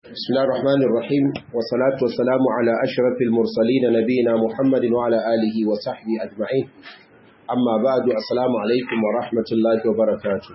بسم الله الرحمن الرحيم والصلاة والسلام على أشرف المرسلين نبينا محمد وعلى آله وصحبه أجمعين أما بعد السلام عليكم ورحمة الله وبركاته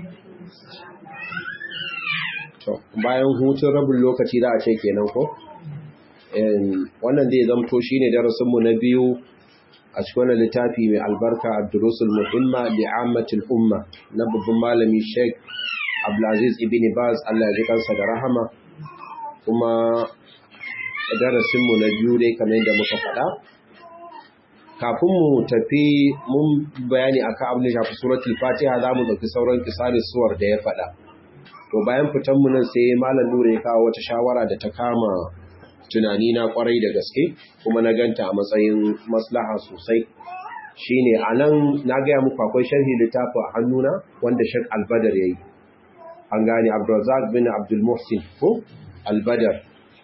bayan hutun rabin lokaci da a ce kenan ko wannan zai zamto shine darasinmu na biyu a cikin wannan littafi mai albarka ad-durusul muhimma li ammatil umma na babban malami Sheikh Abdulaziz ibn Baz Allah ya ji kansa da rahama kuma darasinmu na biyu dai kamar yadda muka faɗa kafin mu tafi mun bayani akan abin da shafi suratul Fatiha za mu ɗauki sauran kisarin suwar da ya faɗa to bayan fitan mu nan sai malam Nura ya kawo wata shawara da ta kama tunani na kwarai da gaske kuma na ganta a matsayin maslaha sosai shine anan na gaya muku akwai sharhi littafin a hannuna wanda Sheikh Albadar yayi an gane Abdulrazak bin Abdul Muhsin ko Albadar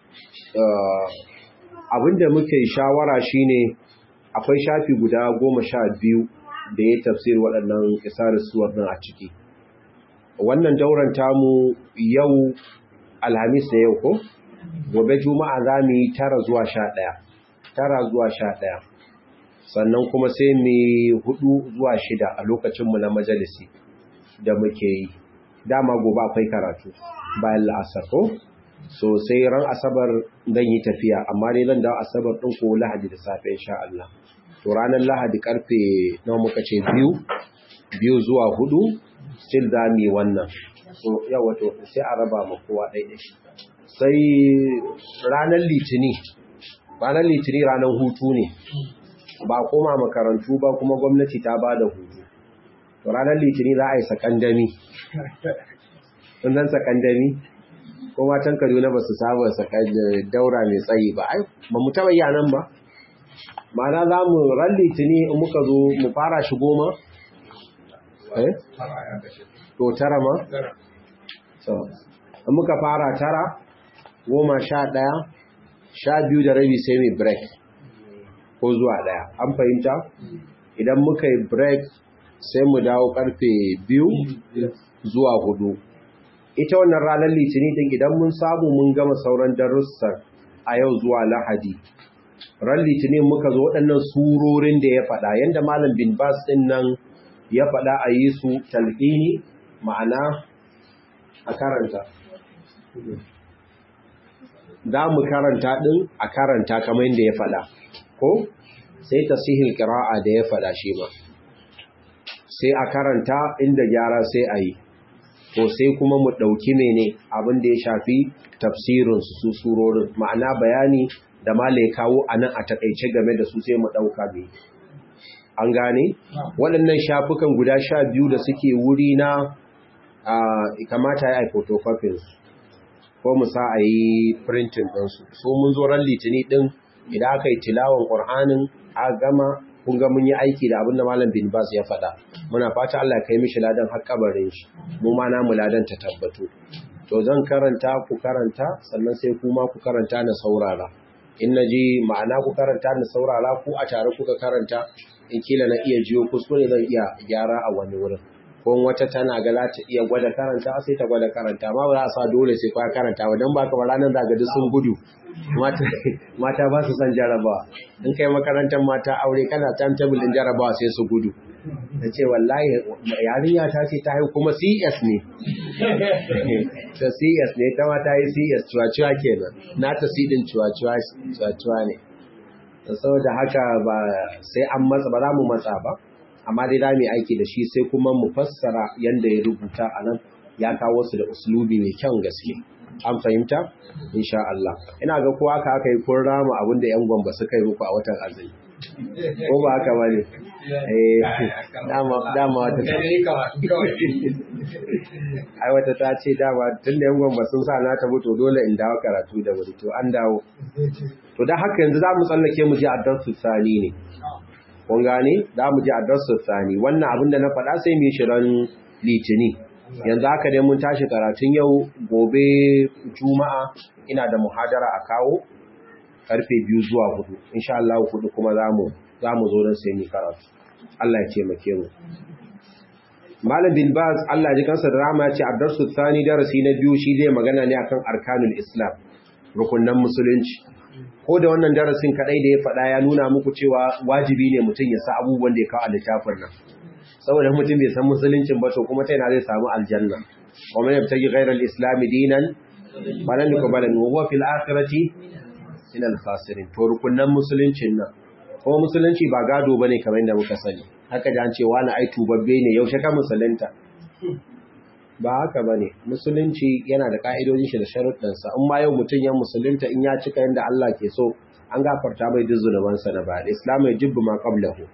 abinda muke shawara shine akwai shafi guda goma sha biyu da ya tafsir waɗannan isar suwar nan a ciki wannan dauran tamu yau alhamis da yau ko gobe juma'a za mu yi tara zuwa sha ɗaya tara zuwa sha ɗaya sannan kuma sai mu hudu zuwa shida a lokacinmu na majalisi da muke yi dama gobe akwai karatu bayan la'asar ko so sai ran asabar zan yi tafiya amma dai zan dawo asabar ɗin ko lahadi da safe insha Allah to ranar lahadi karfe nawa muka ce biyu biyu zuwa hudu still za mu yi wannan so yawa to sai a raba ma kowa ɗaiɗai sai ranar litini ranar litini ranar hutu ne ba koma makarantu ba kuma gwamnati ta ba da hutu to ranar litini za a yi sakandami sunan sakandami ko matan kaduna ba su saba daura mai tsayi ba ai ba mu taɓa yi nan ba ma'ana za mu ran litini in muka zo mu fara shi goma eh to tara ma so in muka fara tara goma sha ɗaya sha biyu da rabi sai mai break ko zuwa ɗaya an fahimta idan muka yi break sai mu dawo karfe biyu zuwa hudu ita wannan ranar litinin din idan mun samu mun gama sauran darussan a yau zuwa lahadi ran litinin muka zo waɗannan surorin da ya faɗa yadda malam bin bas ɗin nan ya faɗa a yi su talqini ma'ana a karanta za mu karanta ɗin a karanta kamar yadda ya faɗa ko sai tasihil ƙira'a da ya faɗa shi ma sai a karanta inda gyara sai a yi to sai kuma mu ɗauki mene abin da ya shafi tafsirin su surorin ma'ana bayani da malai kawo a nan a taƙaice game da su sai mu ɗauka mai an gane waɗannan shafukan guda sha biyu da suke wuri na kamata ya yi photocopies ko mu sa a yi printing ɗinsu so mun zo ran litini ɗin idan aka yi tilawan ƙur'anin a gama kun ga mun yi aiki da abin da malam bin bas ya faɗa muna fata Allah kai mishi ladan har kabarin shi mu ma namu ladan ta tabbatu to zan karanta ku karanta sannan sai kuma ku karanta na saurara in naji ma'ana ku karanta na saurara ku a tare kuka karanta in kila na iya jiyo kuskure zan iya gyara a wani wurin ko wata tana ga za ta iya gwada karanta sai ta gwada karanta ma ba za a sa dole sai kwa karanta ba don ba ka ranar zaga duk sun gudu mata ba su son jarabawa in kai makarantar mata aure kana timetable din jarabawa sai su gudu ta ce wallahi yarinya ta ce ta yi kuma cs ne ta cs ne ta ma ta yi cs cuwa-cuwa kenan na ta sidin cuwa-cuwa ne saboda haka ba sai an matsa ba za mu matsa ba amma dai za mu aiki da shi sai kuma mu fassara yadda ya rubuta a nan ya kawo su da uslubi mai kyan gaske an fahimta insha Allah ina ga kowa ka aka yi kun rama abin da yan gwamba suka yi muku a watan azumi ko ba haka bane eh dama dama wata ai wata ta ce dama tun da yan gwamba sun sa na ta to dole in dawo karatu da wuri to an dawo to dan haka yanzu za mu tsallake mu je addarsu sani ne kun gane za mu je addarsu sani wannan abin da na faɗa sai mu yi shirin litini yanzu haka dai mun tashi karatun yau gobe juma'a ina da muhadara a kawo karfe biyu zuwa hudu insha Allah hudu kuma zamu zamu zo don sai mu karatu Allah ya taimake mu Malam bin Baz Allah ji kansa da rahama ce ad-darsu thani darasi na biyu shi zai magana ne akan arkanul Islam rukunnan musulunci ko da wannan darasin kadai da ya faɗa ya nuna muku cewa wajibi ne mutum ya sa abubuwan da ya kawo a littafin nan saboda mutum bai san musuluncin ba to kuma ta yana zai samu aljanna wa man yabtaji ghayra al-islam dinan falan yuqbala minhu wa fil akhirati min al-khasirin to rukunnan musuluncin nan kuma musulunci ba gado bane kamar yadda muka sani haka da an ce wani ai tubabbe ne yaushe ka musulunta ba haka bane musulunci yana da ka'idojin shi da sharuɗansa in ma yau mutum ya musulunta in ya cika yadda Allah ke so an gafarta mai duk zunubansa na ba islam ya jibbu ma qablahu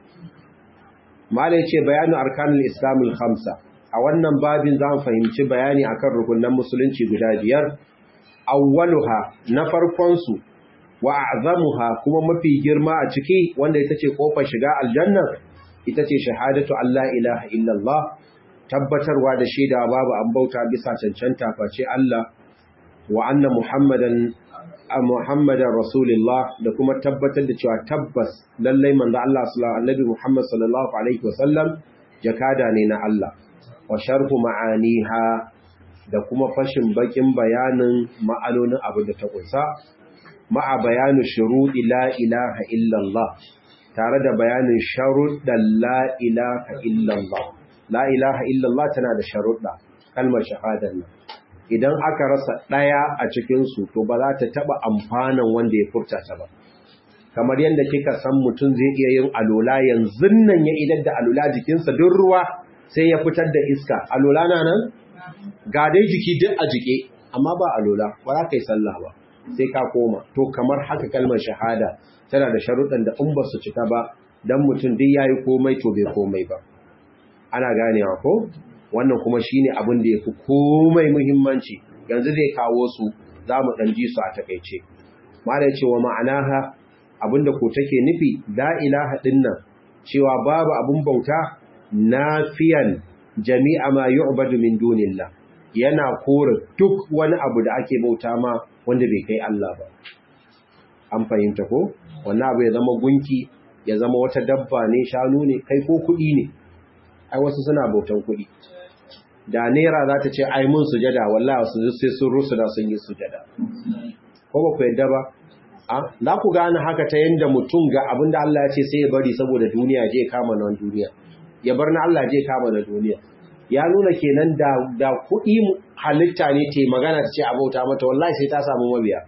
malai ce bayanu arkanul islamul khamsa a wannan babin za mu fahimci bayani akan rukunan musulunci guda biyar awwaluha na farkon su wa a'zamuha kuma mafi girma a ciki wanda ita ce kofar shiga aljanna ita ce shahadatu Allah ilaha illallah tabbatarwa da shaida babu an bauta bisa cancanta face Allah wa anna muhammadan muhammadan rasulullah da kuma tabbatar da cewa tabbas lallai manzo Allah sallallahu alaihi muhammad sallallahu alaihi wasallam jakada ne na Allah wa sharhu ma'aniha da kuma fashin bakin bayanin ma'anonin abu da ta kunsa ma'a bayanu shuruɗi la ilaha illallah tare da bayanin sharuɗan la ilaha illallah la ilaha illallah tana da sharuɗa kalmar shahadar nan idan aka rasa ɗaya a cikinsu to ba za ta taɓa amfanan wanda ya furta ta ba kamar yadda kika san mutum zai iya yin alola yanzu nan ya idar da alola jikinsa duk ruwa sai ya fitar da iska alola na nan ga dai jiki duk a jike amma ba alola ba za ka yi sallah ba sai ka koma to kamar haka kalmar shahada tana da sharuɗan da in ba su cika ba dan mutum duk yayi komai to bai komai ba ana ganewa ko wannan kuma shine abin da yafi komai muhimmanci yanzu zai kawo su zamu dan ji su a takeice mala yace wa ma'anaha abinda ko take nufi la ilaha dinnan cewa babu abun bauta nafiyan jami'a ma yu'badu min dunillah yana kore duk wani abu da ake bauta ma wanda bai kai Allah ba an fahimta ko wannan abu ya zama gunki ya zama wata dabba ne shanu ne kai ko kuɗi ne ai wasu suna bautan kuɗi da naira za ta ce ai mun sujada wallahi wasu sai sun rusu da sun yi sujada ko ba ku yadda ba a za ku gane haka ta yanda mutum ga abin da Allah ya ce sai ya bari saboda duniya je kama nan duniya ya bar na Allah je kama na duniya ya nuna kenan da da kuɗi halitta ne te magana ta ce a bauta mata wallahi sai ta samu mabiya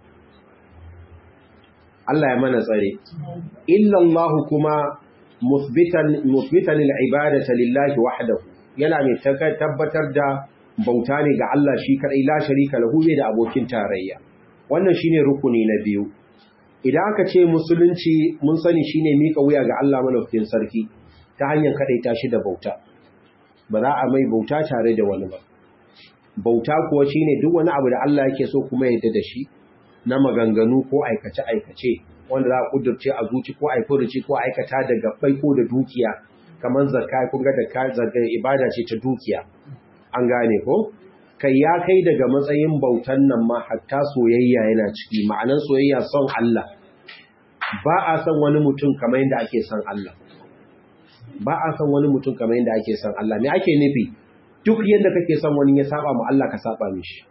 Allah ya mana tsare illa Allah kuma musbitan musbitan al-ibadata lillahi wahdahu yana mai tabbatar da bauta ne ga Allah shi kadai la sharika lahu bai da abokin tarayya wannan shine rukuni na biyu idan aka ce musulunci mun sani shine mika wuya ga Allah malaukakin sarki ta hanyar kadaita shi da bauta ba za a mai bauta tare da wani ba bauta kuwa shine duk wani abu da Allah yake so kuma yadda da shi na maganganu ko aikace aikace wanda za a kudurce a zuci ko aifuruci ko aikata da gabbai ko da dukiya kamar zakka kun ga da zakka ibada ce ta dukiya an gane ko kai ya kai daga matsayin bautan nan ma hatta soyayya yana ciki ma'anan soyayya son Allah ba a son wani mutum kamar yadda ake son Allah ba a son wani mutum kamar yadda ake son Allah me ake nufi duk yadda kake son wani ya saba mu Allah ka saba mishi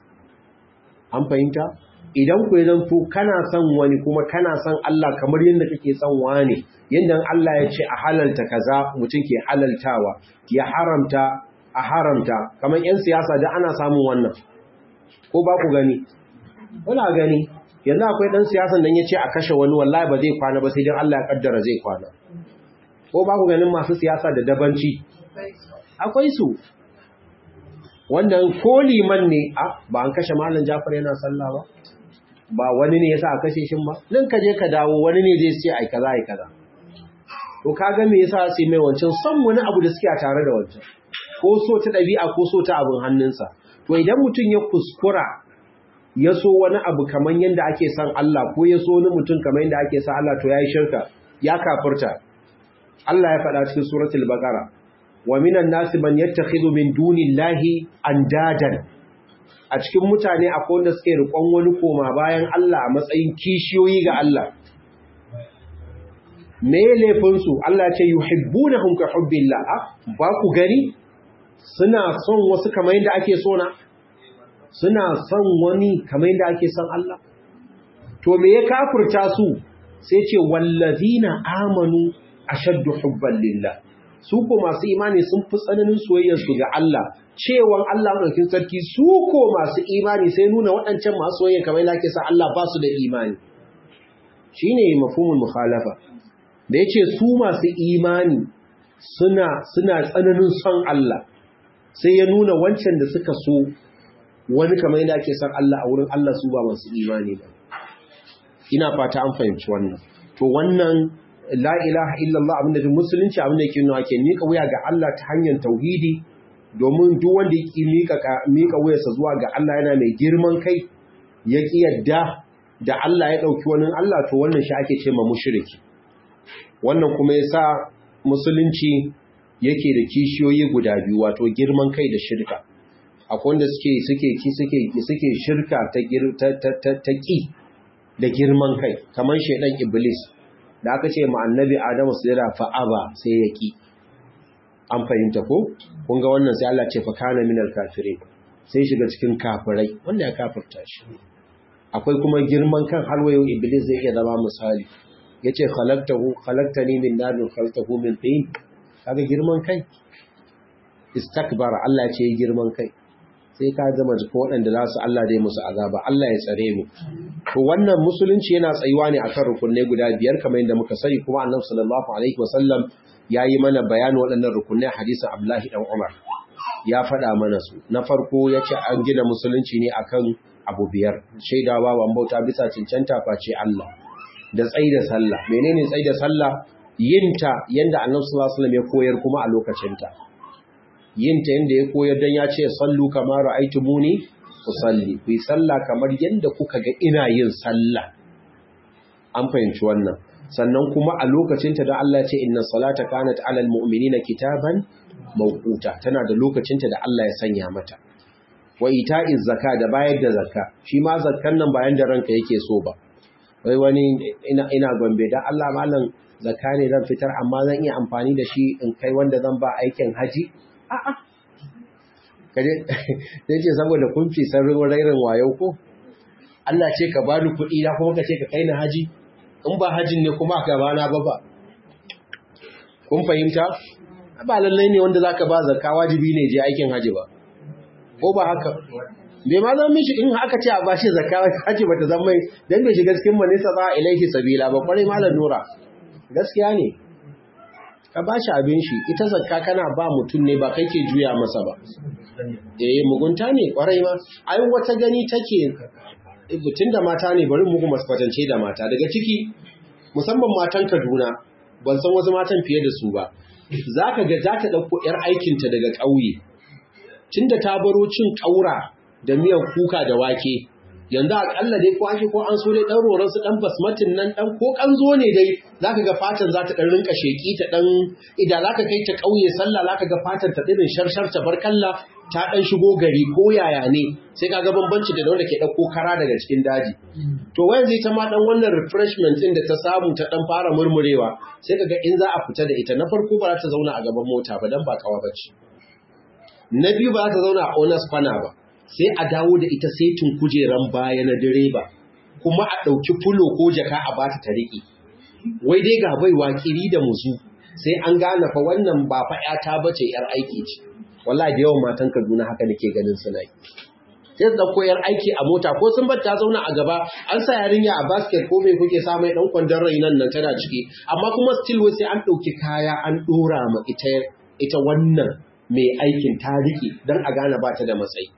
an fahimta idan ku zanto kana son wani kuma kana son Allah kamar yadda kake son wani yadda Allah ya ce a halalta kaza mutum ke halaltawa ya haramta a haramta kamar yan siyasa da ana samun wannan ko ba ku gani kuna gani yanzu akwai dan siyasan dan yace a kashe wani wallahi ba zai kwana ba sai dan Allah ya kaddara zai kwana ko ba ku ganin masu siyasa da dabanci akwai su wanda ko liman ne a ba an kashe malam Jafar yana sallah ba ba wani ne yasa a kashe shin ba nan ka je ka dawo wani ne zai ce ai kaza ai kaza to kaga me yasa sai mai wancan son wani abu da suke a tare da wancan ko so ta dabi'a ko so ta abin hannunsa to idan mutum ya kuskura ya so wani abu kamar yadda ake son Allah ko ya so wani mutum kamar yadda ake son Allah to yayi shirka ya kafirta Allah ya faɗa cikin suratul baqara wa minan nasi man yattakhidhu min dunillahi andadan a cikin mutane akwai wanda suke riƙon wani koma bayan Allah a matsayin kishiyoyi ga Allah me laifin su Allah ya ce yuhibbunahum ka hubbillah ba ku gani suna son wasu kamar yadda ake so na suna son wani kamar yadda ake son Allah to me ya kafurta su sai ce wallazina amanu ashaddu hubban lillah su ko masu imani sun fi tsananin soyayyar su ga Allah cewan Allah madaukakin sarki su ko masu imani sai nuna waɗancan masu soyayya kamar yadda ake son Allah ba su da imani shine mafhumul mukhalafa da yace su masu imani suna suna tsananin son Allah sai ya nuna wancan da suka so wani kamar yadda ake son Allah a wurin Allah su ba masu imani ba ina fata an fahimci wannan to wannan la ilaha illallah abinda da musulunci abinda yake nuna ke mika wuya ga Allah ta hanyar tauhidi domin duk wanda yake mika mika wuyarsa zuwa ga Allah yana mai girman kai ya ki yadda da Allah ya dauki wani Allah to wannan shi ake ce ma mushriki wannan kuma yasa musulunci yake da kishiyoyi guda biyu wato girman kai da shirka akwai wanda suke suke ki suke suke shirka ta ta ta ki da girman kai kamar shedan iblis da aka ce ma annabi adamu sujada fa aba sai ya ki an fahimta ko kun ga wannan sai Allah ce fa kana minal kafirin sai shiga cikin kafirai wanda ya kafirta shi akwai kuma girman kan har wayo iblis zai iya zama misali yace khalaqtahu khalaqtani min nar khalaqtahu min tin kaga girman kai istakbara Allah ya ce girman kai sai ka zama jikin waɗanda za su Allah dai musu azaba Allah ya tsare mu to wannan musulunci yana tsayuwa ne akan rukunai guda biyar kamar yadda muka sani kuma annabi sallallahu alaihi wasallam yayi mana bayanin waɗannan rukunai hadisin Abdullahi dan Umar ya faɗa mana su na farko yace an gina musulunci ne akan abu biyar shaidawa wa bauta bisa cancanta face Allah da tsaida sallah menene tsaida sallah yinta yanda annabi sallallahu alaihi wasallam ya koyar kuma a lokacinta yin ta yadda ya koyar don ya ce sallu kamar ra'aitu muni ku salli ku yi sallah kamar yadda kuka ga ina yin sallah an fahimci wannan sannan kuma a lokacinta da Allah ce inna salata kanat alal mu'minina kitaban mawquta tana da lokacinta da Allah ya sanya mata wa ita'iz zakka da bayar da zakka shi ma zakkan nan bayan da ranka yake so ba wai wani ina ina gombe dan Allah malam zakka ne zan fitar amma zan iya amfani da shi in kai wanda zan ba aikin haji a'a kaje sai ce saboda kun fi sarrin rairin wayo ko Allah ce ka bani kuɗi na kuma ka ce ka kai ni haji in ba hajin ne kuma ka bana ba ba kun fahimta ba lallai ne wanda zaka ba zakka wajibi ne je aikin haji ba ko ba haka bai ma zan mishi in aka ce a bashi zakka haji bata zan mai dan bai shiga cikin manisa ba ilaihi sabila ba kwarai malam nura gaskiya ne ka ba shi abin shi ita zakka kana ba mutum ne ba kai ke juya masa ba eh mugunta ne kwarai ma ai wata gani take tun da mata ne bari muku masu kwatance da mata daga ciki musamman matan Kaduna ban san wasu matan fiye da su ba zaka ga za ta dauko yar aikinta daga ƙauye tunda ta baro cin ƙaura da miyan kuka da wake yanzu akalla dai ko an ko an so dai dan roron su dan basmatin nan dan ko kanzo ne dai zaka ga fatan za ta dan rinka sheki ta dan idan zaka kai ta kauye sallah zaka ga fatan ta dirin sharshar ta barkalla ta dan shigo gari ko yaya ne sai kaga bambanci da wanda ke dauko kara daga cikin daji to wayan zai ta ma dan wannan refreshment din da ta samu ta dan fara murmurewa sai kaga in za a fita da ita na farko ba za ta zauna a gaban mota ba dan ba kawa bace na biyu ba za ta zauna a owners kwana ba sai a dawo da ita setin kujeran baya na direba kuma a ɗauki fulo ko jaka a bata ta riƙe wai dai ga baiwa kiri da musu sai an gane fa wannan ba fa ƴata bace yar aiki ce wallahi da yawan matan Kaduna haka nake ganin suna yi sai da koyar aiki a mota ko sun bar ta zauna a gaba an sa yarinya a basket ko me kuke sa mai dan kwandon rainan nan tana ciki amma kuma still wai sai an ɗauki kaya an ɗora ma ita ita wannan mai aikin ta riƙe don a gane ba ta da matsayi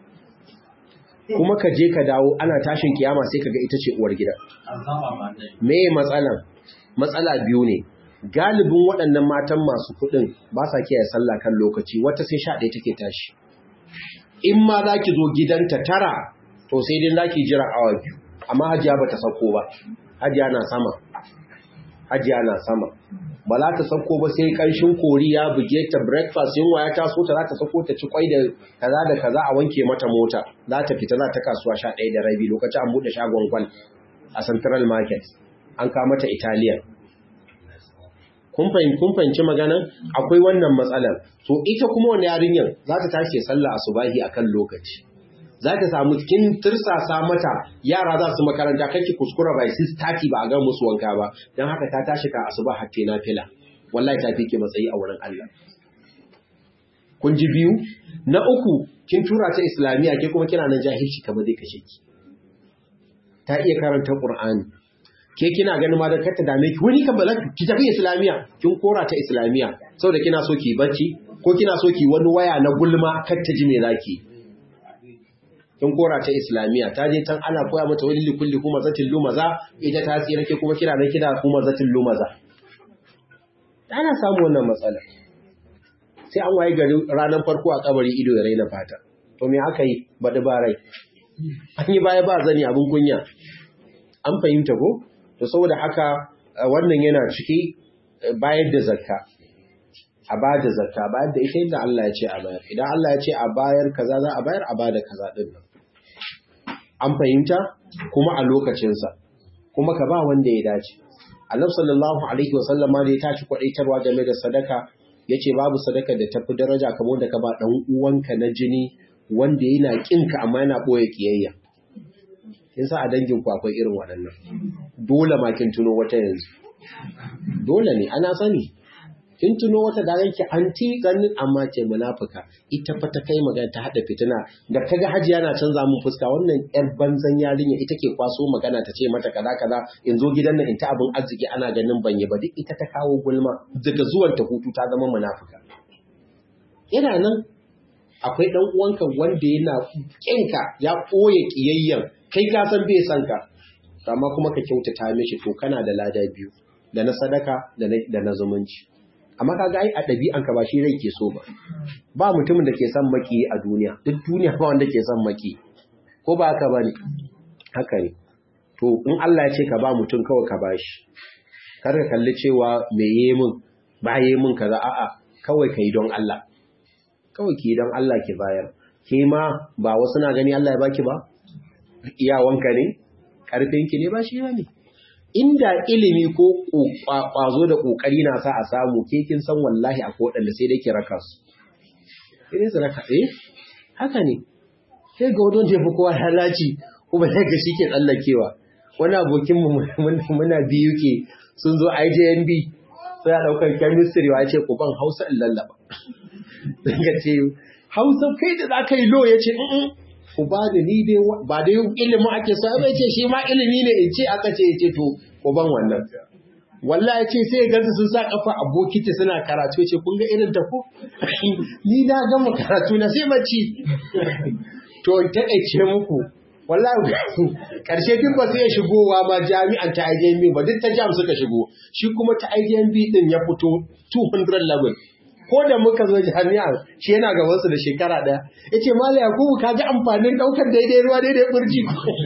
kuma ka je ka dawo ana tashin kiyama sai kaga ita ce uwar gida me matsalan matsala biyu ne galibin waɗannan matan masu kuɗin ba sa kiyaye sallah kan lokaci wata sai sha ɗaya take tashi in ma za ki zo gidanta tara to sai dai za ki jira awa biyu amma hajiya ba ta sauko ba hajiya na sama hajiya na sama ba za ta sauko ba sai ƙanshin kori ya buge ta breakfast yunwa ya taso ta za ta sauko ta ci kwai da kaza da kaza a wanke mata mota za ta fita za ta kasuwa sha ɗaya da rabi lokacin an buɗe shagon gwal a central market an kawo mata italian kun fahimci maganan akwai wannan matsalar to ita kuma wani yarinyar za ta tashi sallah asubahi akan lokaci za ta samu kin tirsasa mata yara za su makaranta kake kuskura bai 6:30 ba a ga musu wanka ba don haka ta tashi ka asuba hatta na fila wallahi ta fike matsayi a wurin Allah kun ji biyu na uku kin tura ta islamiya ke kuma kina nan jahilci kamar zai kashe ki ta iya karanta qur'ani ke kina ganin ma da kar ta dame ki wani kan ba ki tafi islamiya kin kora ta islamiya saboda kina so ki bacci ko kina so ki wani waya na gulma kar ta ji me zaki kin kora ta islamiya ta je tan ana koya mata wani likulli kuma zatin lumaza ita ta tsira ke kuma kira nan kida kuma zatin lumaza ana samu wannan matsala sai an waye gari ranar farko a kabari ido ya raina fata to me aka yi baɗi ba rai an yi baya ba zani abin kunya an fahimta ko to saboda haka wannan yana ciki bayar da zakka a ba da zakka bayar da ita yadda Allah ya ce a bayar idan Allah ya ce a bayar kaza za a bayar a ba da kaza din nan an fahimta kuma a lokacinsa kuma ka ba wanda ya dace annabi sallallahu alaihi wasallam ma da ya tashi kwadaitarwa game da sadaka yace babu sadaka da tafi daraja kamar da ka ba dan uwanka na jini wanda yana kinka amma yana boye kiyayya kin sa a dangin ku akwai irin waɗannan dole ma kin tuno wata yanzu dole ne ana sani kin tuno wata da yanki anti ganin amma ce munafika ita fa ta kai magana ta hada fitina da kaga hajiya na canza mun fuska wannan yar banzan yarinya ita ke kwaso magana ta ce mata kaza kaza in zo gidan nan in ta abin arziki ana ganin banye ba duk ita ta kawo gulma daga zuwan ta hutu ta zama munafika ina nan akwai dan uwanka wanda yana kinka ya koye kiyayyen kai ka san bai san ka amma kuma ka kyautata mishi to kana da lada biyu da na sadaka da na zumunci amma kaga ai a ɗabi'anka ba shi rai ke so ba ba mutumin da ke son maki a duniya duk duniya ba wanda ke son maki ko ba haka bane haka ne to in Allah ya ce ka ba mutum kawai ka bashi kar ka kalli cewa me yi min ba yi min kaza a'a kawai kai don Allah kawai ki don Allah ki bayar ke ma ba wasu na gani Allah ya baki ba iyawanka ne karfinki ne ba shi ne inda ilimi ko kwazo da kokari na sa a samu ke kin san wallahi a kodanda sai dai ki raka su sai su raka eh haka ne sai ga wadon jefa kowa halaci kuma sai ga shike tsallakewa wani abokin mu muna biyu ke sun zo IJNB sai a daukar chemistry wa ce ku ban Hausa in lallaba daga ce Hausa kai da za ka yi lo ya ce ku ba da ni dai ba dai ilimin ake so ai ce shi ma ilimi ne in ce aka ce ce to ku ban wannan wallahi ce sai gansu sun sa kafa a bokiti suna karatu ce kun ga irin ta ko ni na gama karatu na sai bacci to in taƙaice muku wallahi karshe duk ba sai ya shigowa ma jami'an ta IJMB ba duk ta jam suka shigo shi kuma ta IJMB din ya fito 200 level ko da muka zo jami'a shi yana gaban su da shekara daya yace mallai yakubu ka ji amfanin daukar daidai ruwa daidai burji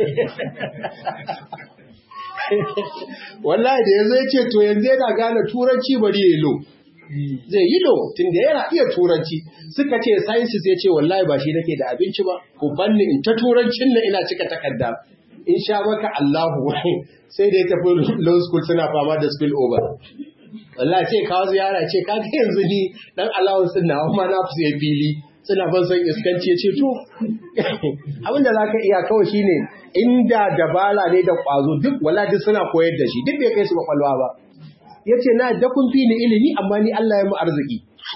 wallahi da yazo yace to yanzu yana gane turanci bari yayi lo zai yi lo tunda yana iya turanci suka ce sciences yace wallahi ba shi nake da abinci ba ko banni in ta turancin nan ina cika takarda in sha maka Allahu sai da ya tafi law school suna fama da spill over wallahi ce kawo ziyara ce ka ga yanzu ni dan allowance din nawa ma na fi fili suna ban son iskanci ya ce to abin da zaka iya kawai shine inda dabala ne da kwazo duk wallahi duk suna koyar da shi duk bai kai su kwakwalwa ba yace na da kun fi ni ilimi amma ni Allah ya mu arziki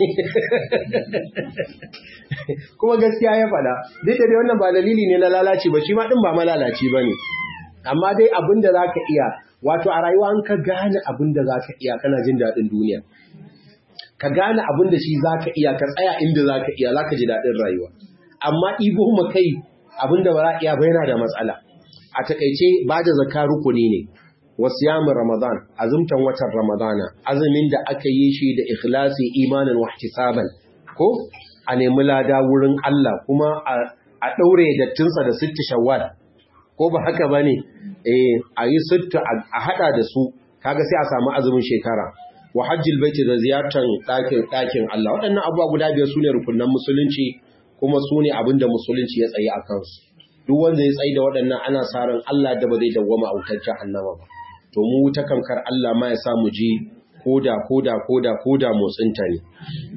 kuma gaskiya ya faɗa duk da dai wannan ba dalili ne na lalaci ba shi ma din ba malalaci bane amma dai abin da zaka iya wato a rayuwa an ka gane abin da za ka iya kana jin daɗin duniya ka gane abin da shi za ka iya ka tsaya inda za ka iya za ka ji daɗin rayuwa amma ibo ma kai abin da ba za iya ba yana da matsala a takaice ba da zaka rukuni ne wasu yamin ramadan azumtan watan ramadana azumin da aka yi shi da ikhlasi imanin wahtisaban ko a nemi lada wurin Allah kuma a ɗaure dattinsa da sitti shawwal ko ba haka ba ne a yi sutta a hada da su kaga sai a samu azumin shekara wa hajjil baiti da ziyartar ɗakin ɗakin Allah waɗannan abubuwa guda biyar su ne rukunan musulunci kuma su ne abin da musulunci ya tsaye a kansu duk wanda ya tsaye da waɗannan ana sa ran Allah da ba zai dawwama a wutar jahannama ba to mu ta kankar Allah ma ya sa mu ji koda koda koda koda motsinta ne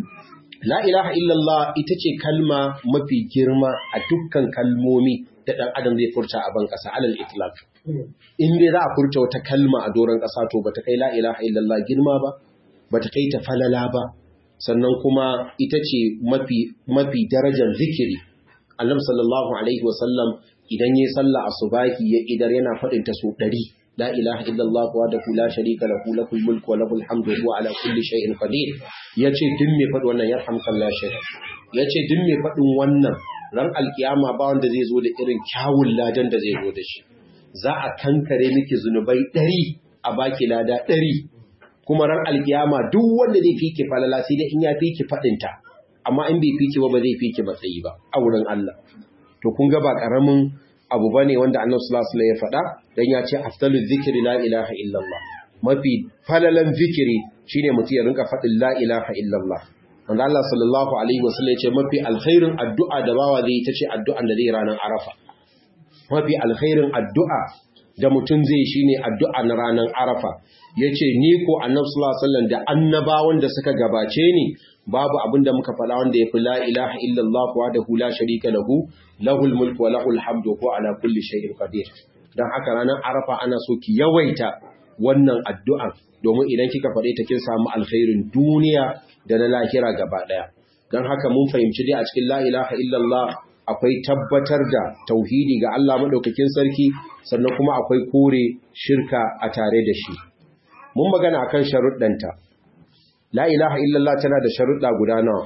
la ilaha illallah ita ce kalma mafi girma a dukkan kalmomi da ɗan adam zai furta a ban ƙasa alal itlaq in dai za a furta wata kalma a doron ƙasa to bata kai la ilaha illallah girma ba bata kai ta falala ba sannan kuma ita ce mafi mafi darajar zikiri annabi sallallahu alaihi wasallam idan yayi sallah asubahi ya idar yana faɗin ta so 100 لا إله إلا الله وحده لا شريك له له الملك وله الحمد وهو على كل شيء قدير yace duk me faɗi wannan yarhamka Allah shaykh yace duk me faɗin wannan ran alkiyama ba wanda zai zo da irin kyawun ladan da zai zo da shi za a kankare miki zunubai ɗari a baki lada ɗari kuma ran alkiyama duk wanda zai fiki falala sai dai in ya fiki faɗinta amma in bai fiki ba ba zai fiki matsayi ba a wurin Allah to kun ga ba karamin abu bane wanda Annabi sallallahu alaihi ya faɗa dan ya ce afdalu zikri la ilaha illallah mafi falalan zikiri shine mutum ya rinka faɗin la ilaha illallah wanda Allah sallallahu alaihi wasallam ya ce mafi alkhairin addu'a da bawa zai ta ce addu'an da zai ranar Arafa mafi alkhairin addu'a da mutum zai shine addu'a na ranar Arafa yace ni ko Annabi sallallahu alaihi wasallam da annabawan da suka gabace ni babu abin da muka faɗa wanda ya fi la ilaha illallah wa da hula sharika lahu lahul mulku wa lahul hamdu ko ala kulli shay'in qadir dan haka ranar arafa ana so ki yawaita wannan addu'a domin idan kika faɗe ta kin samu alkhairin duniya da na lahira gaba daya dan haka mun fahimci dai a cikin la ilaha illallah akwai tabbatar da tauhidi ga Allah madaukakin sarki sannan kuma akwai kore shirka a tare da shi mun magana akan sharuɗanta La ilaha illallah tana da sharuɗa guda nawa?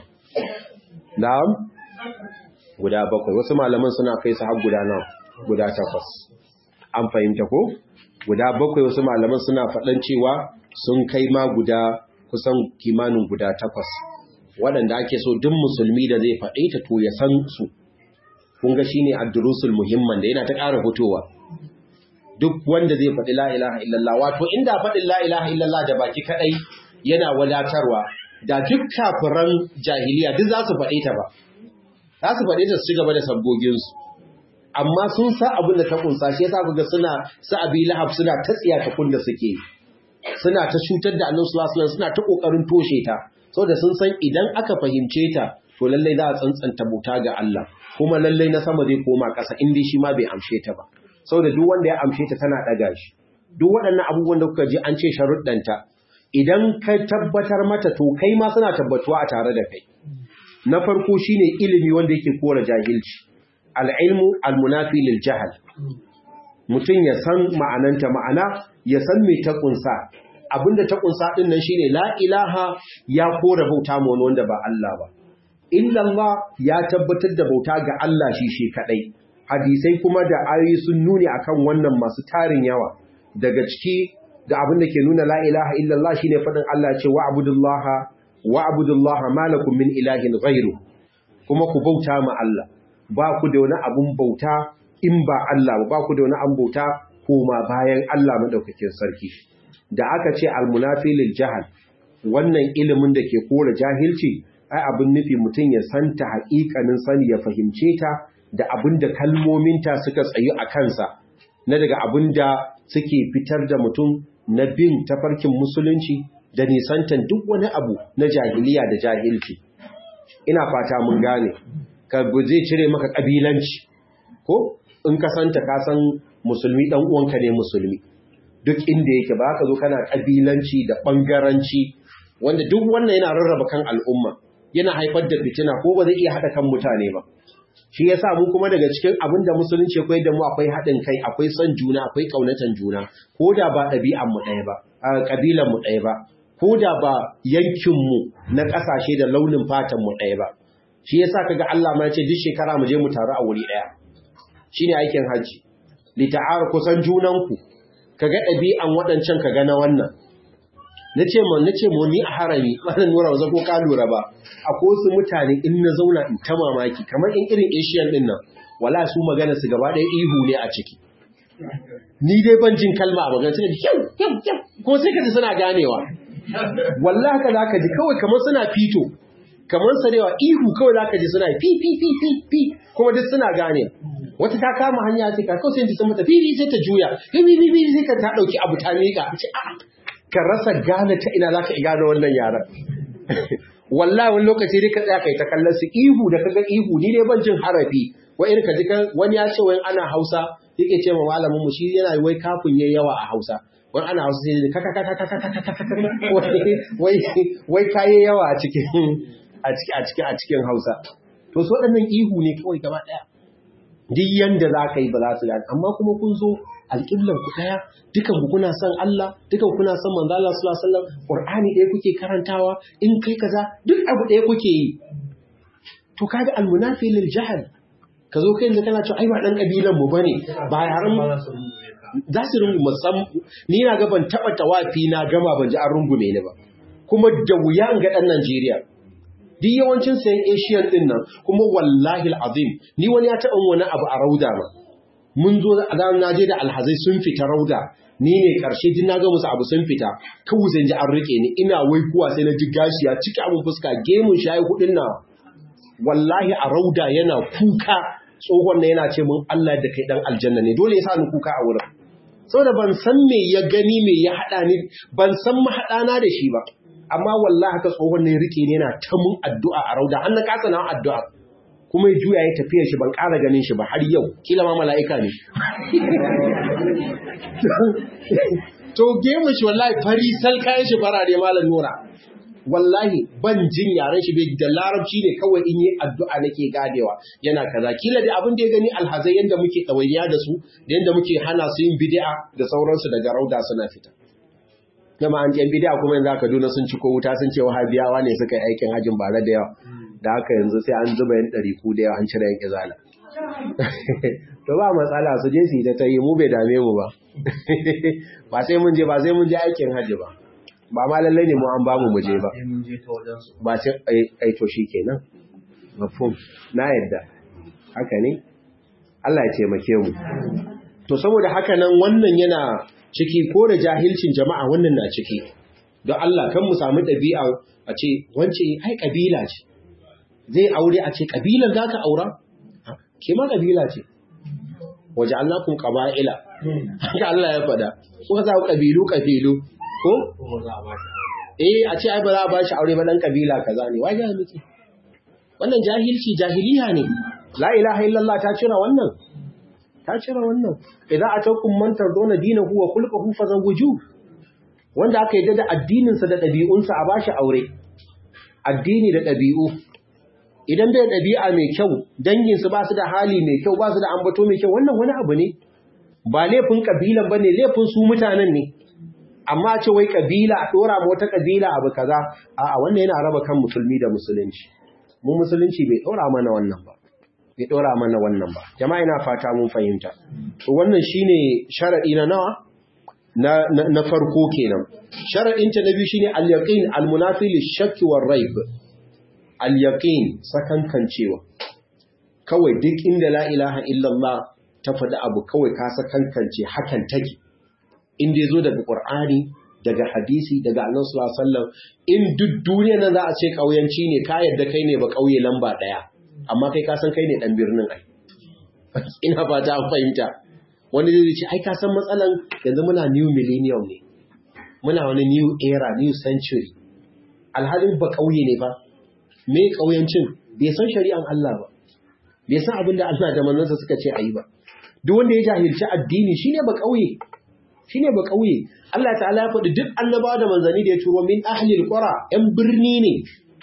Na'am? Guda bakwai. Wasu malaman suna kai su har guda nawa? Guda takwas. An fahimta ko? Guda bakwai wasu malaman suna faɗan cewa sun kai ma guda kusan kimanin guda takwas. Waɗanda ake so duk musulmi da zai faɗe ta to ya san su. Kun ga shine ad-durusul muhimman da yana ta ƙara fitowa. Duk wanda zai faɗi la ilaha illallah wato inda faɗin la ilaha illallah da baki kaɗai yana wadatarwa da duk kafiran jahiliya duk za su faɗe ta ba za su faɗe ta su ci gaba da sabboginsu amma sun sa abin da ta kunsa shi yasa kuga suna su abi lahab suna ta tsiya ta kunda suke suna ta cutar da annabi sallallahu alaihi suna ta kokarin toshe ta saboda sun san idan aka fahimce ta to lallai za a tsantsanta bauta ga Allah kuma lallai na sama zai koma ƙasa in dai shi ma bai amshe ta ba saboda duk wanda ya amshe ta tana ɗaga shi duk waɗannan abubuwan da kuka ji an ce sharuɗanta idan ka tabbatar mata to kai ma suna tabbatuwa a tare da kai na farko shine ilimi wanda yake kora jahilci al-ilmu al-munafi lil jahl mutum ya san ma'ananta ma'ana ya san me ta kunsa abinda ta kunsa din nan shine la ilaha ya kora bauta ma wani wanda ba Allah ba illallah ya tabbatar da bauta ga Allah shi shi kadai hadisai kuma da ayoyi sun nuni akan wannan masu tarin yawa daga ciki da abin da ke nuna la ilaha illallah shine fadin Allah ce wa abudullaha wa abudullaha malakum min ilahin ghairu kuma ku bauta ma Allah ba ku da wani abun bauta in ba Allah ba ku da wani abun bauta koma bayan Allah madaukakin sarki da aka ce almunafi lil jahal wannan ilimin da ke kora jahilci ai abin nufi mutum ya santa haƙiƙanin sani ya fahimce ta da abin da kalmominta suka tsayu a kansa na daga abin da suke fitar da mutum na bin tafarkin musulunci da nisantan duk wani abu na jahiliya da jahilci ina fata mun gane ka zai cire maka kabilanci ko in ka santa ka san musulmi dan uwanka ne musulmi duk inda yake ba ka zo kana kabilanci da bangaranci wanda duk wannan yana rarraba kan al'umma yana haifar da fitina ko ba zai iya hada kan mutane ba shi yasa mu kuma daga cikin abin da musulunci akwai da mu akwai haɗin kai akwai son juna akwai ƙaunatan juna ko da ba ɗabi'an mu ɗaya ba ƙabilan mu ɗaya ba ko da ba yankin mu na ƙasashe da launin fatan mu ɗaya ba shi yasa kaga Allah ma ya ce duk shekara mu je mu taru a wuri ɗaya shine aikin haji li ta'ar kusan junanku kaga ɗabi'an waɗancan kaga na wannan nace mu nace mu ni a harami wannan nura ba ko ka lura ba akwai wasu mutane in na zauna in ta mamaki kamar in irin Asian din nan wala su magana su gaba ɗaya ihu ne a ciki ni dai ban jin kalma a magana suna kyau kyau kyau ko sai ka ji suna ganewa wallahi haka zaka ji kawai kamar suna fito kamar sarewa ihu kawai zaka ji suna fi fi fi fi fi kuma duk suna gane wata ta kama hanya sai ka kawai sai ji sun mata fi fi sai ta juya fi fi fi sai ka ta dauki abu ta mika ce a'a ka rasa gane ta ina zaka gane wannan yaran wallahi wani lokaci dai ka tsaya kai ta kallon su ihu da kaga ihu ni dai ban jin harafi wai irin ka ji wani ya ce wai ana Hausa yake ce ma malamin mu shi yana wai kafin yayi yawa a Hausa wani ana Hausa sai kaka kaka kaka kaka kaka wai wai kaye yawa a cikin a cikin a cikin a cikin Hausa to so waɗannan ihu ne kawai gaba daya duk yanda za ka yi ba za su gane amma kuma kun zo alƙiblar ku ɗaya dukan ku kuna son Allah dukan kuna son manzo Allah sallallahu alaihi wasallam Qur'ani ɗaya kuke karantawa in kai kaza duk abu ɗaya kuke yi to kaga almunafi lil jahl ka zo kai yanzu kana cewa ai ba dan kabilan mu bane ba yaran za su rungu musam ni na ga ban taba tawafi na gama ban ji an rungume ni ba kuma da wuya in ga dan Najeriya duk yawancin sayan Asian din nan kuma wallahi alazim ni wani ya taba wani abu a rauda ma mun zo a na je da alhazai sun fita rauda ni ne karshe din na ga musu abu sun fita kawai zan ji an rike ni ina wai kuwa sai na ji gashi ya cika abun fuska gemun shayi hudin na wallahi a rauda yana kuka tsohon na yana ce mun Allah da kai dan aljanna ne dole ya sa ni kuka a wurin saboda ban san me ya gani me ya hada ni ban san mahadana da shi ba amma wallahi haka tsohon ne rike ne yana ta mun addu'a a rauda har na kasa na addu'a kuma ya juya ya tafiya shi ban ƙara ganin shi ba har yau kila ma mala'ika ne to gemun shi wallahi fari sal kayan shi farare malam nura wallahi ban jin yaren shi bai da larabci ne kawai in yi addu'a nake gadewa yana kaza kila da abin da ya gani alhazai yanda muke ɗawainiya da su da yanda muke hana su yin bid'a da sauransu daga rauda suna fita Gama an jan bid'a kuma yanzu aka duna sun ci ko wuta sun ce wahabiyawa ne suka yi aikin hajjin bare da yawa da haka yanzu sai an zuba yin ɗari ku da yawa an cire yan izala to ba matsala su je su yi ta ta yi mu bai dame mu ba ba sai mun je ba sai mun je aikin hajji ba ba ma lallai ne mu an bamu mu je ba ba sai ai to kenan mafhum na yadda haka ne Allah ya taimake mu to saboda haka nan wannan yana ciki ko da jahilcin jama'a wannan na ciki don Allah kan mu samu ɗabi'a a ce wance ai kabila ce zai aure a ce kabilan zaka aura ke ma kabila ce waje Allah kun qaba'ila haka Allah ya faɗa kuka sa kabilu kabilu ko? Eh a ce ai ba za a ba shi aure ba dan kabila kaza ne waje miki wannan jahilci jahiliya ne la ilaha illallah ta cira wannan ta cira wannan idan atakum man tardona dinahu wa khulquhu fazawwiju wanda aka yi da addinin sa da dabi'un sa a bashi aure addini da dabi'u idan bai dabi'a mai kyau dangin su ba su da hali mai kyau ba su da ambato mai kyau wannan wani abu ne ba laifin kabilan bane laifin su mutanen ne amma ce wai kabila a dora ma wata kabila abu kaza a wannan yana raba kan musulmi da musulunci mu musulunci bai dora mana wannan ba bai dora mana wannan ba jama'a ina fata mun fahimta to wannan shine sharadi na nawa na na farko kenan sharadin ta na biyu shine al-yaqin al-munafi lish-shakk war-raib al-yaqin sakankancewa kawai duk inda la ilaha illallah ta faɗi abu kawai ka sakankance hakan take in dai zo daga Qur'ani daga hadisi daga Annabi sallallahu alaihi wasallam in duk duniya nan za a ce kauyanci ne ka yadda kai ne ba kauye lamba daya amma kai ka san kai ne dan birnin ai ina fata an fahimta wani zai ce ai ka san matsalan yanzu muna new millennium ne muna wani new era new century alhalin ba kauye ne ba me kauyancin bai san shari'an Allah ba bai san abin da Allah da manzansa suka ce ayi ba duk wanda ya jahilci addini shine ba kauye shine ba kauye Allah ta'ala ya faɗi duk annabawa da manzanni da ya turo min ahlil qura ɗan birni ne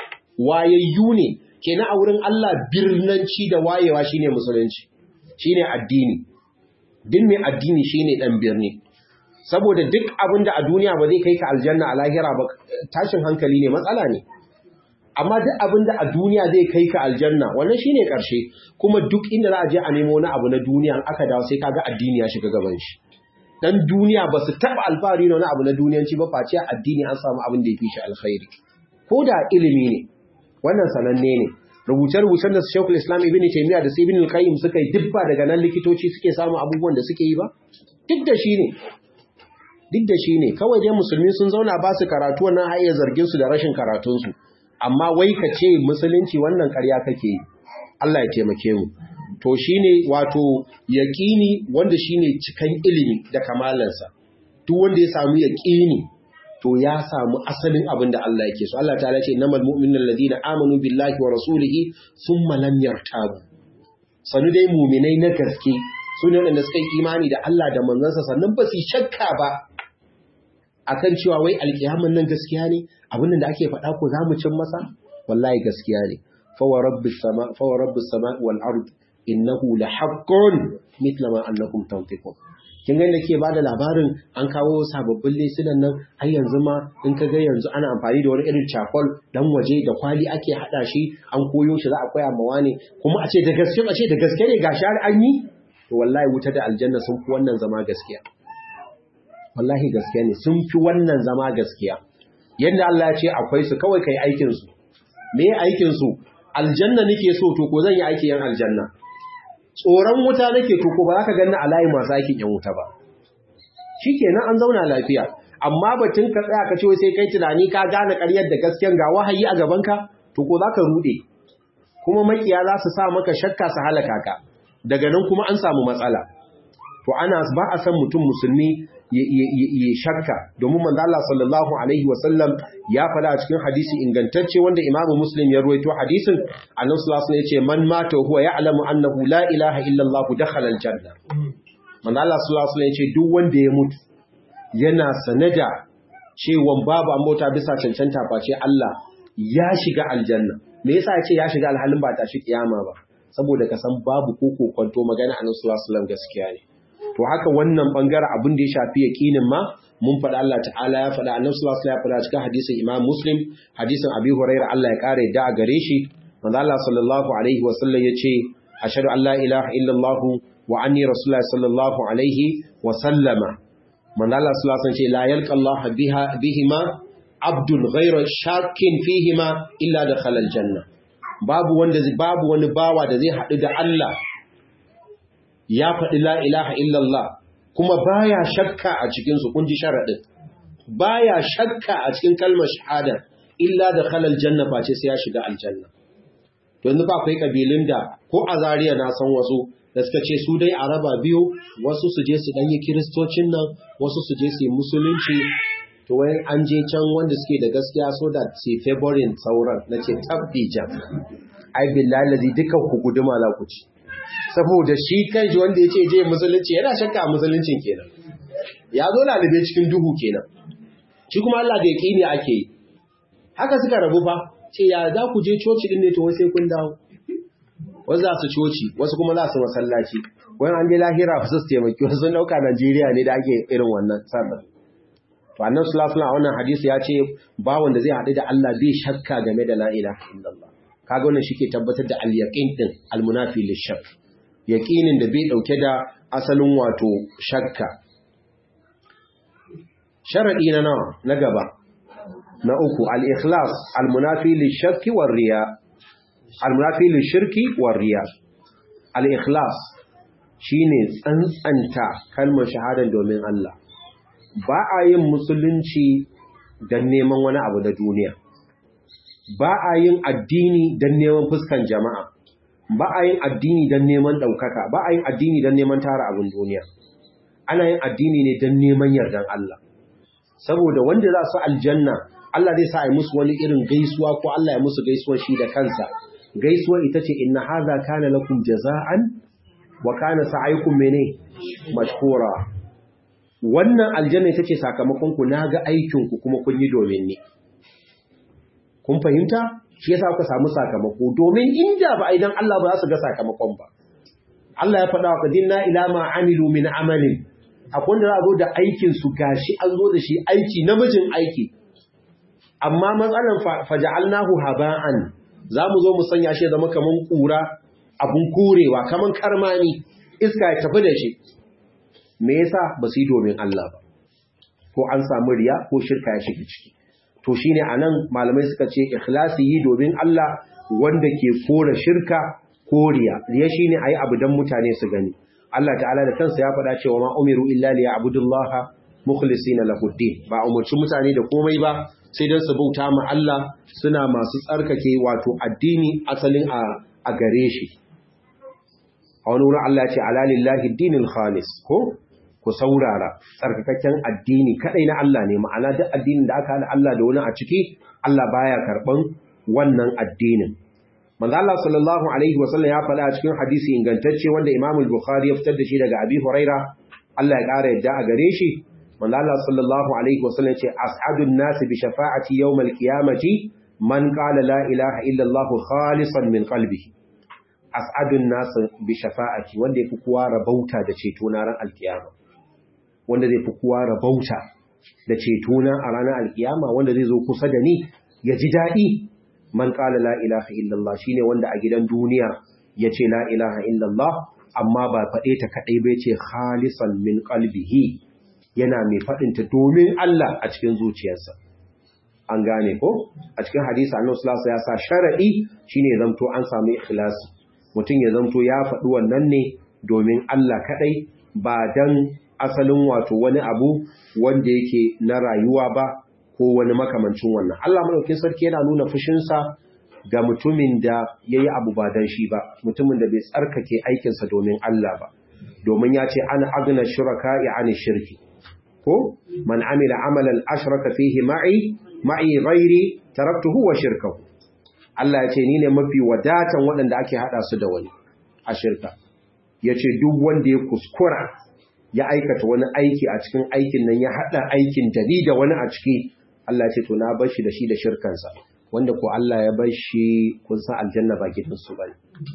wayayyu ne kenan a wurin Allah birnanci da wayewa shine musulunci shine addini din mai addini shine dan birni saboda duk abin da a duniya ba zai kai ka aljanna a lahira ba tashin hankali ne matsala ne amma duk abin da a duniya zai kai ka aljanna wannan shine karshe kuma duk inda za a je a nemo wani abu na duniya aka dawo sai kaga addini ya shiga gaban shi dan duniya ba su taba alfahari na wani abu na duniyanci ba face addini an samu abin da ya fi shi alkhairi ko da ilimi ne wannan sananne ne rubuce-rubucen da Sheikhul Islam Ibn Taymiyyah da Ibn Al-Qayyim suka yi dubba daga nan likitoci suke samu abubuwan da suke yi ba duk da shi ne duk da shi ne kawai dai musulmi sun zauna ba su karatu wannan hayyar zargin su da rashin karatunsu amma wai ka ce musulunci wannan ƙarya kake yi Allah ya taimake mu to shine wato yaqini wanda shine cikan ilimi da kamalansa duk wanda ya samu yaqini to ya samu asalin abin da Allah yake so Allah ta'ala ce innamal mu'minuna alladhina amanu billahi wa rasulihi thumma lam yartabu sanu dai mu'minai na gaske su ne wanda suka yi imani da Allah da manzansa sannan ba su shakka ba akan cewa wai alkiyaman nan gaskiya ne abin da ake faɗa ko za mu cin masa wallahi gaskiya ne fa wa rabbis sama fa wa rabbis sama wal ard innahu la haqqun mithla ma annakum tantiqun kin ga da ke bada labarin an kawo sababbin lesunan nan har yanzu ma in ka ga yanzu ana amfani da wani irin cakol dan waje da kwali ake hada shi an koyo shi za a koya mawa ne kuma a ce da gaske a ce da gaske ne gashi har an yi to wallahi wuta da aljanna sun fi wannan zama gaskiya wallahi gaskiya ne sun fi wannan zama gaskiya yadda Allah ya ce akwai su kawai kai aikin su me aikin su aljanna nake so to ko zan yi aikin yan aljanna tsoron wuta nake to ko ba za ka ganni a layi masu aikin yan wuta ba shikenan an zauna lafiya amma batun ka tsaya ka ce sai kai tunani ka gane ƙaryar da gaskiyan ga wahayi a gaban ka to ko za ka rude kuma makiya za su sa maka shakka su halaka ka daga nan kuma an samu matsala to ana ba a san mutum musulmi ya shakka domin manzo Allah sallallahu alaihi wasallam ya fada a cikin hadisi ingantacce wanda Imam Muslim ya ruwaito hadisin Annabi sallallahu alaihi wasallam yace man mata huwa ya'lamu annahu la ilaha illa Allah dakhala aljanna manzo Allah sallallahu alaihi wasallam yace duk wanda ya mutu yana sanada cewa babu an bauta bisa cancanta face Allah ya shiga aljanna me yasa yace ya shiga alhalin ba ta shi kiyama ba saboda ka san babu koko kwanto magana Annabi sallallahu alaihi wasallam gaskiya ne to haka wannan bangaren abin da ya shafi yaqinin ma mun faɗa Allah ta'ala ya faɗa Annabi sallallahu alaihi wasallam ya faɗa cikin hadisin Imam Muslim hadisin Abi Hurairah Allah ya kare da a gare shi manzo Allah sallallahu alaihi wasallam yace ashhadu an la ilaha illa Allah wa anni rasulullah sallallahu alaihi wasallama manzo Allah sallallahu alaihi wasallam ce la yalqa Allah biha bihima abdul ghayra shakin fihima illa dakhala aljanna babu wanda babu wani bawa da zai haɗu da Allah ya faɗi la ilaha illallah kuma baya shakka a cikinsu kun ji sharaɗin baya shakka a cikin kalmar shahada illa da khalal janna face sai ya shiga aljanna to yanzu ba akwai kabilun da ko a Zariya na san wasu da suka ce su dai a raba biyu wasu su je su danyi kiristocin nan wasu su je su yi musulunci to wai an je can wanda suke da gaskiya so da su favorin sauran na ce tabbijan ai billahi lazi dukan ku guduma la ku ci saboda shi kanshi wanda ya ce je musulunci yana shakka a musuluncin kenan ya zo lalibe cikin duhu kenan shi kuma Allah da yaƙini ake yi haka suka rabu fa ce ya za ku je coci din ne to sai kun dawo wasu za su coci wasu kuma za su masallaci wani an je lahira fa su taimaki wasu sun dauka Najeriya ne da ake irin wannan sallar to annan sulafuna a wannan hadisi ya ce ba wanda zai haɗu da Allah bai shakka game da la ilaha illallah kaga wannan shike tabbatar da al-yaqin din al-munafi lish-shakk yaƙinin da bai ɗauke da asalin wato shakka. Sharaɗi na nawa na gaba, na uku, al'ikhlas, almunafi lishakki warriya, almunafi lishirki warriya. Al'ikhlas shi ne tsantsanta kalmar shahadar domin Allah. Ba a yin musulunci don neman wani abu da duniya. Ba a yin addini don neman fuskan jama'a. ba a yin addini don neman ɗaukaka ba a yin addini don neman tara abin duniya ana yin addini ne don neman yardan Allah saboda wanda za su aljanna Allah zai sa a yi musu wani irin gaisuwa ko Allah ya musu gaisuwar shi da kansa gaisuwar ita ce inna haza kana lakum jaza'an wa kana sa'aykum mene mashkura wannan aljanna ita ce sakamakon ku naga aikin ku kuma kun yi domin ni kun fahimta shi yasa kuka samu sakamako domin inda ba idan Allah ba za su ga sakamakon ba Allah ya faɗa wa kadinna ila ma amilu min amalin akwai wanda za a zo da aikin su gashi an zo da shi aiki namijin aiki amma matsalan faja'alnahu haba'an za mu zo mu sanya shi zama kaman kura abun korewa kaman karmani iska ya tafi da shi me yasa ba su yi domin Allah ba ko an samu riya ko shirka ya shiga ciki to shine anan malamai suka ce ikhlasi yi domin Allah wanda ke kora shirka ko riya riya shine ayi abu dan mutane su gani Allah ta'ala da kansa ya faɗa cewa ma umiru illa li ya'budullaha mukhlisina lahu ba umurci mutane da komai ba sai dan su bauta ma Allah suna masu tsarkake wato addini asalin a a gare shi a wani wurin Allah ya ce ala lillahi dinil khalis ko ku saurara tsarkakakken addini kadai na Allah ne ma'ana duk addinin da aka hada Allah da wani a ciki Allah baya karban wannan addinin manzo Allah sallallahu alaihi wasallam ya faɗa a cikin hadisi ingantacce wanda Imam al-Bukhari ya fitar da shi daga Abi Huraira Allah ya ƙara yadda a gare shi manzo Allah sallallahu alaihi wasallam ya ce as'adun nasi bi shafa'ati yawm al-qiyamati man qala la ilaha illa Allah khalisan min qalbihi as'adun nasi bi shafa'ati wanda yafi kowa rabauta da ceto na ran al-qiyama wanda zai fi kowa rabauta da ceto na a ranar al-qiyama wanda zai zo kusa da ni ya ji daɗi man ƙala la ilaha illallah shine wanda a gidan duniya ya ce la ilaha illallah amma ba faɗe ta kaɗai bai ce khalisan min qalbihi yana mai faɗinta domin Allah a cikin zuciyarsa an gane ko a cikin hadisi annabi sallallahu ya sa sharadi shine zamto an samu ikhlasi mutum ya zamto ya faɗi wannan ne domin Allah kaɗai ba dan asalin wato wani abu wanda yake na rayuwa ba ko wani makamancin wannan. Allah maɗaukin sarki yana nuna fushinsa ga mutumin da ya yi abu ba don shi ba, mutumin da bai tsarkake aikinsa domin Allah ba, domin ya ce ana agna shuraka ya ani shirki. Ko, man amila amalan ashraka fihi ma'i, ma'i ghairi taraktuhu wa shirkahu. Allah ya ce ni ne mafi wadatan waɗanda ake haɗa su da wani a shirka. Ya ce duk wanda ya kuskura ya aikata wani aiki a cikin aikin nan ya haɗa aikin da ni da wani a ciki Allah ce to na bar shi da shi da shirkansa wanda ko Allah ya bar shi kun san aljanna ba gidansu bane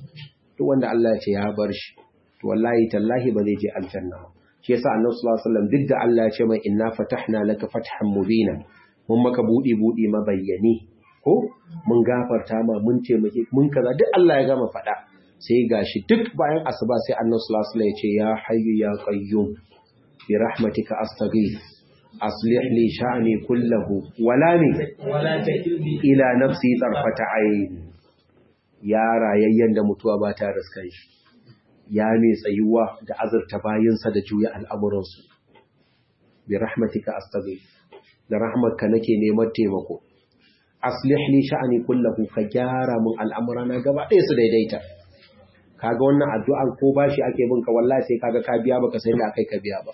duk wanda Allah ya ce ya bar shi to wallahi tallahi ba zai je aljanna ba shi yasa annabi sallallahu alaihi wasallam duk da Allah ya ce mai inna fatahna laka fathan mubina mun maka budi budi mabayyani ko mun gafarta ma mun taimake mun kaza duk Allah ya gama faɗa sai gashi duk bayan asuba sai annabi sallallahu alaihi wasallam ya ce ya hayyu ya qayyum bi rahmatika astaghith aslih li sha'ni kullahu wala ni ila nafsi tarfata ayn ya rayayyen da mutuwa ba ta riskan shi ya mai tsayuwa da azurta bayinsa da juya al'amuransu bi rahmatika astaghith da rahmatka nake neman taimako aslih li sha'ni kullahu ka gyara mun al'amurana gaba ɗaya su daidaita kaga wannan addu'ar ko bashi ake binka wallahi sai kaga ka biya baka sai da akai ka biya ba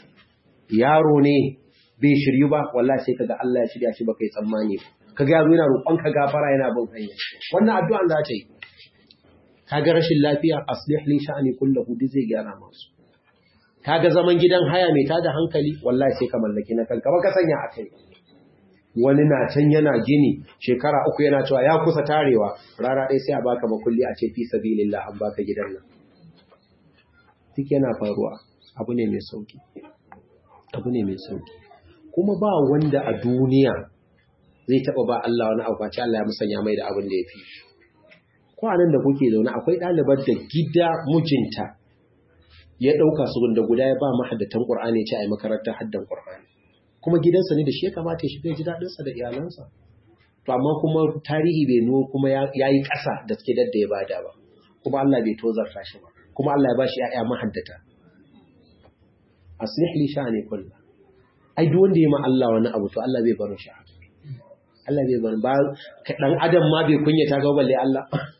yaro ne bai shiryu ba wallahi sai kaga Allah ya shirya shi baka yi tsammani kaga yaro yana roƙon ka gafara yana bin hanya wannan addu'an za ta yi kaga rashin lafiya aslih li sha'ni kullahu duk zai gyara masu kaga zaman gidan haya mai tada hankali wallahi sai ka mallaki na kanka ba ka sanya akai wani na can yana gini shekara uku yana cewa ya kusa tarewa rana ɗaya sai a baka makulli a ce fi sabilillah an baka gidan nan duk yana faruwa abu ne mai sauki abu ne mai sauki kuma ba wanda a duniya zai taɓa ba Allah wani abu face Allah ya musanya mai da abin da ya fi kwanan da kuke zaune akwai ɗalibar da gida mijinta ya ɗauka su da guda ya ba mahaddatan ƙur'ani ce a yi makarantar haddan ƙur'ani kuma gidansa ne da shi ya kamata ya shiga ji daɗinsa da iyalansa to amma kuma tarihi bai nuno kuma ya yi ƙasa da suke dadda ya bada ba kuma Allah bai tozarta shi ba kuma Allah ya ba shi ‘ya'ya mahaddata aslih li sha'ani kullu ai duk wanda ya ma Allah wani abu to Allah bai barin shi Allah bai barin ba dan adam ma bai kunyata ga balle Allah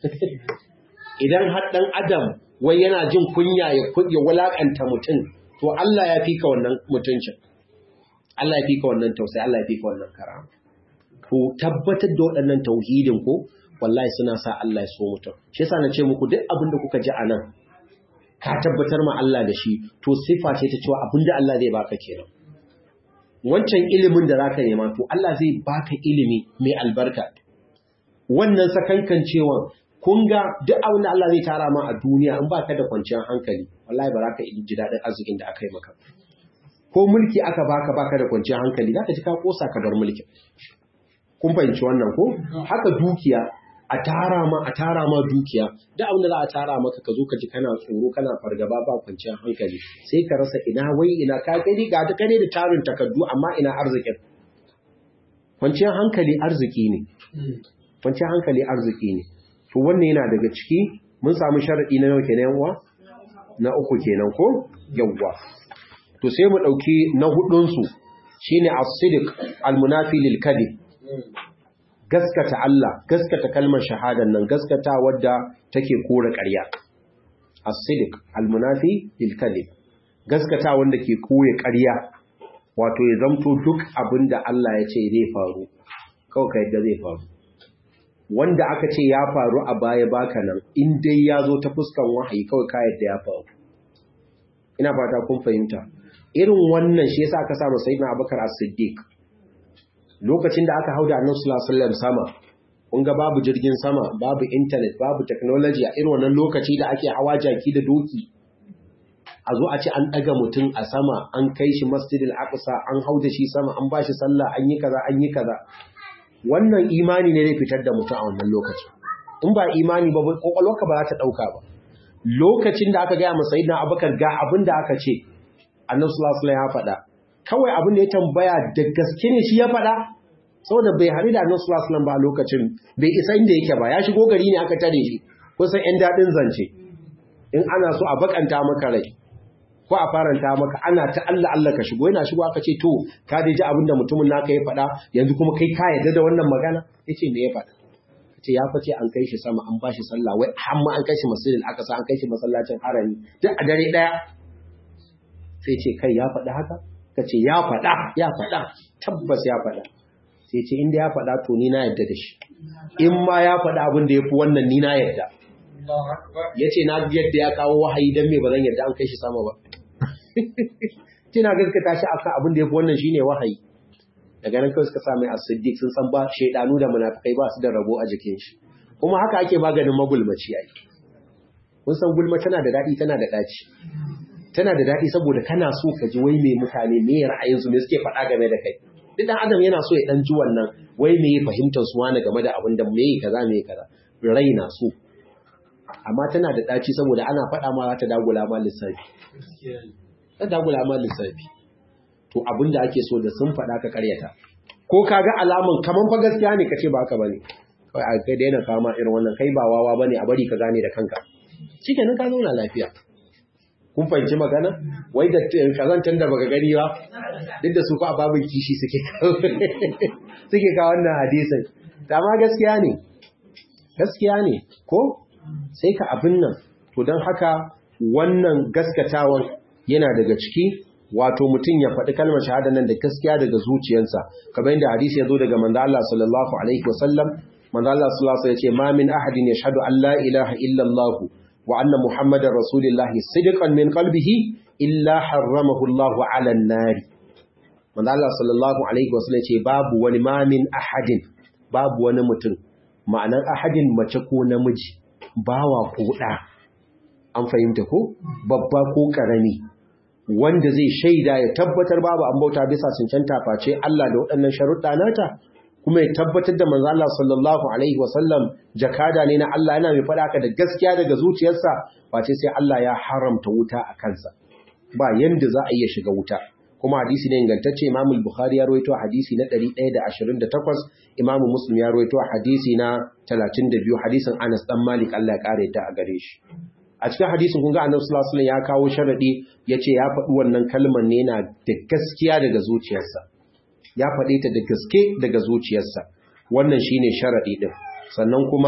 idan har dan adam wai yana jin kunya ya ya wulakanta mutum to Allah ya fika wannan mutuncin Allah ya fika wannan tausayi Allah ya fika wannan karama to tabbatar da waɗannan tauhidin ko wallahi suna sa Allah ya so mutum shi yasa na ce muku duk abin da kuka ji a nan ka tabbatar ma Allah da shi to sifa ce ta cewa abin da Allah zai baka kenan wancan ilimin da zaka nema to Allah zai baka ilimi mai albarka wannan sakankan cewa kun ga duk abin da Allah zai tara ma a duniya in baka da kwanciyar hankali wallahi ba za ka ji daɗin arzikin da aka yi maka ko mulki aka baka baka da kwanciyar hankali zaka ji ka kosa ka bar mulkin kun fahimci wannan ko haka dukiya a tara ma a tara ma dukiya duk abin da za a tara maka ka zo ka ji kana tsoro kana fargaba ba kwanciyar hankali sai ka rasa ina wai ina ka gani ga duka ne da tarin takardu amma ina arzikin kwanciyar hankali arziki ne kwanciyar hankali arziki ne to wannan yana daga ciki mun samu sharadi na nawa kenan uwa na uku kenan ko yawwa to sai mu dauki na hudun su shine as-sidq al-munafi lil kadhib gaskata Allah gaskata kalmar shahadan nan gaskata wadda take kore ƙarya as-sidq al-munafi lil kadhib gaskata wanda ke koya ƙarya wato ya zamto duk abin da Allah ya ce zai faru kawai ka yadda zai faru wanda aka ce ya faru a baya baka nan in dai ya zo ta fuskan wahayi kawai ka yadda ya faru ina fata kun fahimta irin wannan shi yasa aka samu sayyidina Abubakar As-Siddiq lokacin da aka hau da Annabi sallallahu alaihi wasallam sama kun ga babu jirgin sama babu internet babu technology a irin wannan lokaci da ake hawa jaki da doki a zo a ce an ɗaga mutum a sama an kai shi masjidil aqsa an hau da shi sama an ba shi sallah an yi kaza an yi kaza wannan imani ne zai fitar da mutum a wannan lokaci in ba imani ba kwakwalwarka ba za ta ɗauka ba lokacin da aka gaya masa sayyidina abubakar ga abin da aka ce annabi sallallahu alaihi ya faɗa kawai abin da ya tambaya da gaske ne shi ya faɗa saboda bai haɗu da annabi sallallahu alaihi ba a lokacin bai isa inda yake ba ya shigo gari ne aka tare shi kusan yan daɗin zance in ana so a bakanta maka rai ko a faranta maka ana ta Allah Allah ka shigo yana shigo aka ce to ka dai ji abinda mutumin naka ya faɗa yanzu kuma kai ka yarda da wannan magana yace me ya faɗa ce ya fice an kai shi sama an bashi sallah wai har ma an kai shi masjidil aqsa an kai shi masallacin harami duk a dare daya sai ce kai ya faɗa haka kace ya faɗa ya faɗa tabbas ya faɗa sai ce inda ya faɗa to ni na yarda da shi in ma ya faɗa abin da yafi wannan ni na yarda yace na yadda ya kawo wahayi dan me ba zan yarda an kai shi sama ba kina gaskata shi akan abin da yafi wannan shine wahayi daga nan kawai suka sa mai as-siddiq sun san ba shedanu da munafikai ba su da rabo a jikin shi kuma haka ake maganin magulmaci ai kun san gulma tana da dadi tana da daci tana da dadi saboda kana so ka ji wai me mutane me ra'ayin su me suke faɗa game da kai duk dan adam yana so ya dan ji wannan wai me fahimtar su wani game da abin da me kaza me kaza rai na so amma tana da daci saboda ana faɗa ma za ta dagula ma lissafi ta dagula ma lissafi to abin da ake so da sun faɗa ka karyata ko ka ga alamun kaman fa gaskiya ne ka ce ba haka bane kawai a kai daina kama irin wannan kai ba wawa bane a bari ka gane da kanka shikenan ka zauna lafiya kun fahimci magana wai da kazantan da baka gani ba duk da su fa babin kishi suke suke ka wannan hadisin amma gaskiya ne gaskiya ne ko sai ka abin nan to don haka wannan gaskatawan yana daga ciki wato mutum ya faɗi kalmar shahada nan da gaskiya daga zuciyarsa kamar yadda hadisi ya zo daga manzo Allah sallallahu alaihi wasallam manzo Allah sallallahu alaihi wasallam ya ce ma min ahadin yashhadu an la ilaha illa Allah wa anna muhammadar rasulullah sidqan min qalbihi illa harramahu Allah ala an-nar manzo Allah sallallahu alaihi wasallam ya ce babu wani ma min ahadin babu wani mutum ma'anar ahadin mace ko namiji bawa ko ɗa an fahimta ko babba ko ƙarami wanda zai shaida ya tabbatar babu an bauta bisa cancanta face Allah da waɗannan sharuɗa nata kuma ya tabbatar da manzo Allah sallallahu alaihi wasallam jakada ne na Allah yana mai faɗa ka da gaskiya daga zuciyarsa face sai Allah ya haramta wuta a kansa ba yanda za a iya shiga wuta kuma hadisi ne ingantacce Imam Bukhari ya rawaito hadisi na 128 Imam Muslim ya rawaito hadisi na 32 hadisin Anas dan Malik Allah ya kare ta a gare shi a cikin hadisin kun ga Annabi sallallahu alaihi wasallam ya kawo sharadi yace ya faɗi wannan kalmar ne yana da gaskiya daga zuciyarsa ya faɗe ta da gaske daga zuciyarsa wannan shine sharadi din sannan kuma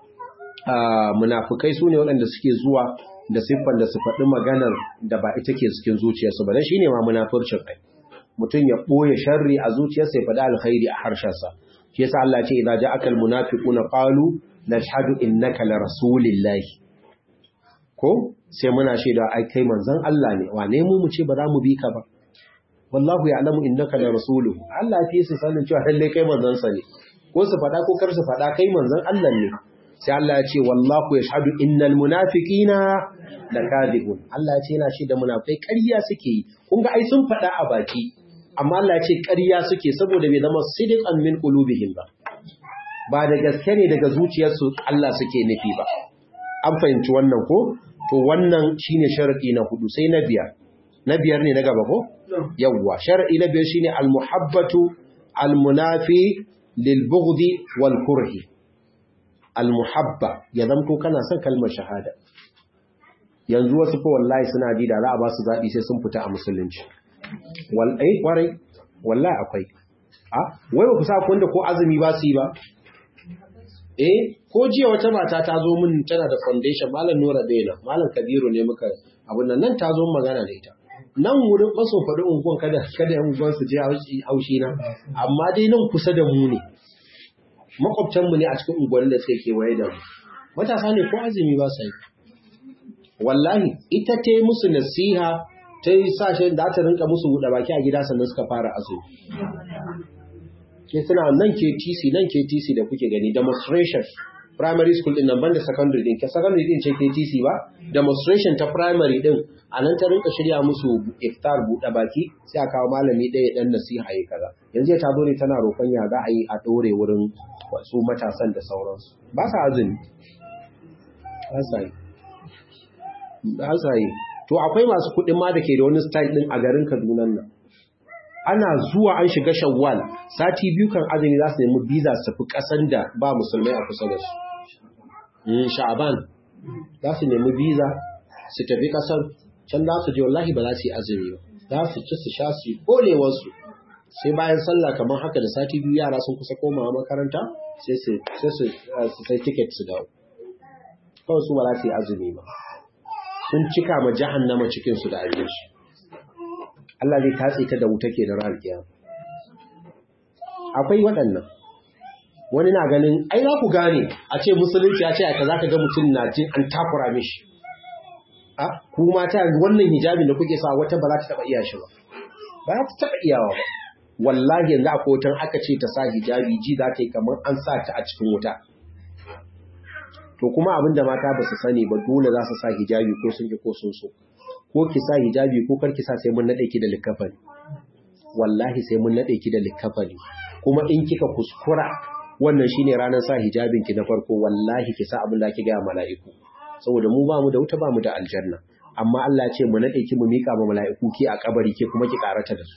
munafikai sune waɗanda suke zuwa da siffar da su faɗi maganar da ba ita ke cikin zuciyarsu ba dan shine ma munafurcin ai mutum ya ɓoye sharri a zuciyarsa ya faɗi alkhairi a harshensa shi yasa Allah ya ce idza ja'aka almunafiquna qalu nashhadu innaka la rasulillahi ko sai muna shaida ai kai manzon Allah ne wane mu mu ce ba za mu bi ka ba wallahu ya'lamu innaka la rasuluhu Allah ya fi su sanin cewa lalle kai manzon sa ne ko su faɗa ko kar su faɗa kai manzon Allah ne sai Allah ya ce wallahu yashhadu innal munafiqina lakadibun Allah ya ce yana shi da munafikai ƙarya suke yi kun ga ai sun faɗa a baki amma Allah ya ce ƙarya suke saboda bai zama sidiqan min qulubihim ba ba da gaske ne daga zuciyarsu Allah suke nufi ba an fahimci wannan ko to wannan shine sharadi na hudu sai na biyar na biyar ne na gaba ko yawwa sharadi na biyar shine al-muhabbatu al-munafi lil bughdi wal kurhi al-muhabba ya zamto kana son kalmar shahada yanzu wasu ko wallahi suna ji da za a ba su zaɓi sai sun fita a musulunci wallahi kwarai wallahi akwai a wai ba ku sa kun da ko azumi ba su yi ba eh ko jiya wata mata ta zo min tana da foundation malam Nura Bela malam Kabiru ne muka abun nan nan ta zo magana da ita nan wurin maso faɗi unguwan kada kada yan unguwan su je haushi na amma dai nan kusa da mu ne makwabtan mu ne a cikin unguwannin da suke kewaye da mu matasa ne ko azumi ba sai wallahi ita ta yi musu nasiha ta yi sashen da ta rinka musu buɗe baki a gida sannan suka fara azumi ke suna nan ke tc nan ke tc da kuke gani demonstration primary school din nan banda secondary din ke secondary din ce ke tc ba demonstration ta primary din a nan ta rinka shirya musu iftar buɗe baki sai a kawo malami ɗaya ɗan nasiha yi kaza yanzu ta zo ne tana roƙon ya za a yi a ɗore wurin wasu matasan da sauransu ba sa azumi ba sa yi ba sa yi to akwai masu kuɗin ma da ke da wani style ɗin a garin Kaduna nan ana zuwa an shiga shawwal sati biyu kan azumi za su nemi biza su tafi ƙasan da ba musulmai a kusa da su sha'aban za su nemi biza su tafi ƙasar can za su je wallahi ba za su yi azumi ba za su ci su sha su yi kolewarsu sai bayan sallah kamar haka da sati biyu yara sun kusa komawa makaranta sai su sai tiket su dawo kawai su ba za su yi azumi ba sun cika ma jahannama cikinsu da abinci Allah zai tatse ta da wuta ke da ran kiyama akwai waɗannan wani na ganin ai za ku gane a ce musulunci ya ce aka za ka ga mutum na jin an takura mishi a ku mata wannan hijabin da kuke sa wata ba za ta taɓa iya shi ba ba za ta taɓa iyawa ba wallahi yanzu a kotan aka ce ta sa hijabi ji za ta yi kamar an sa ta a cikin wuta to kuma abin da mata ba su sani ba dole za su sa hijabi ko sun ki ko sun so ko ki sa hijabi ko kar ki sa sai mun nade ki da likafani wallahi sai mun nade ki da likafani kuma in kika kuskura wannan shine ranar sa hijabin ki na farko wallahi ki sa abin da ake ga mala'iku saboda mu ba mu da wuta ba mu da aljanna amma Allah ya ce mu nade ki mu mika ma mala'iku ki a kabari ke kuma ki karata da su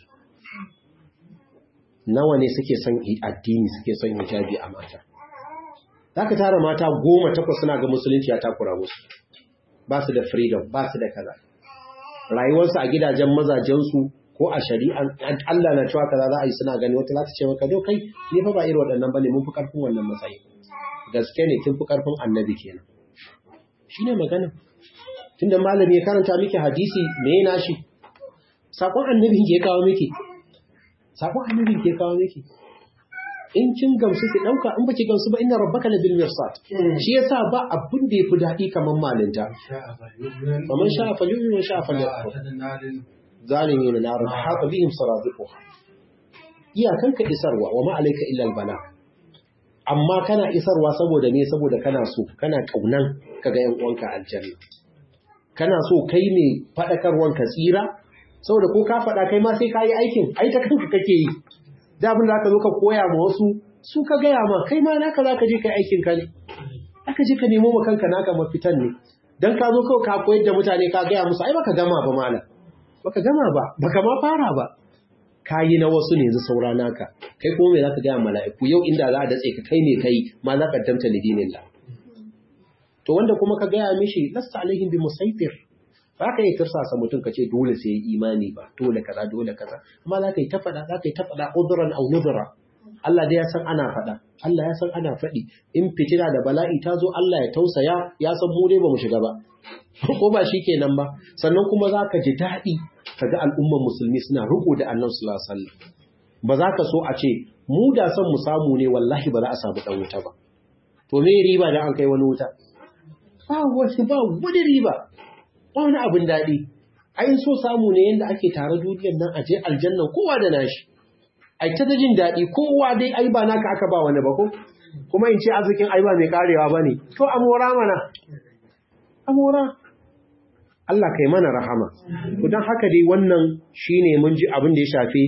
nawa ne suke son addini suke son hijabi a mata zaka tara mata goma takwas suna ga musulunci ya takura musu ba su da freedom ba su da kaza rayuwarsu a gidajen mazajensu ko a shari'an Allah na cewa kaza za a yi suna gani wata za ta ce maka do kai ni fa ba irin waɗannan bane mun fi karfin wannan matsayi gaske ne kin fi karfin annabi kenan shine magana tunda malami ya karanta miki hadisi me yana shi sakon annabi ke kawo miki sakon annabi ke kawo miki in kin gamsu ki dauka in baki gamsu ba inna rabbaka labil mirsad shi yasa ba abin da yafi dadi kaman malinta faman sha'a falyu'min wa sha'a falyakfur zalimin nar haka bihim saradiquha iyakan ka isarwa wa ma alayka illa albala amma kana isarwa saboda me saboda kana so kana kaunan kaga yan uwanka aljanna kana so kai ne fadakarwan ka tsira saboda ko ka fada kai ma sai ka yi aikin ai ta kanka kake yi da abin da aka zo ka koya ma wasu su ka gaya ma kai ma naka za ka je ka aikin ka ne aka je ka nemo ma kanka naka mafitan ne dan ka zo kawai ka koyar da mutane ka gaya musu ai baka gama ba malam baka gama ba baka ma fara ba ka yi na wasu ne yanzu saura naka kai kuma me za ka gaya mala'iku yau inda za a datse ka kai ne kai ma za ka damta lidinillah to wanda kuma ka gaya mishi lasta alaihim bi musaitir ba ka yi tirsasa mutum ka ce dole sai ya imani ba dole kaza dole kaza amma za ka yi ta faɗa za ka yi ta faɗa uduran au nuzura Allah dai ya san ana faɗa Allah ya san ana faɗi in fitina da bala'i ta zo Allah ya tausaya ya san mu dai ba mu shiga ba ko ba shi kenan ba sannan kuma za ka ji daɗi ka ga al'umman musulmi suna riko da annan sallallahu alaihi wasallam ba za ka so a ce mu da son mu samu ne wallahi ba za a samu ɗan wuta ba to me riba da an kai wani wuta ba wasu ba wani riba ba wani abin daɗi ai so samu ne yadda ake tare duniyar nan a je aljannan kowa da nashi ai ta jin daɗi kowa dai ai ba naka aka ba wani ba ko kuma in ce arzikin ai ba mai karewa ba ne to amora mana amora Allah kai mana rahama don haka dai wannan shine mun ji abin da ya shafi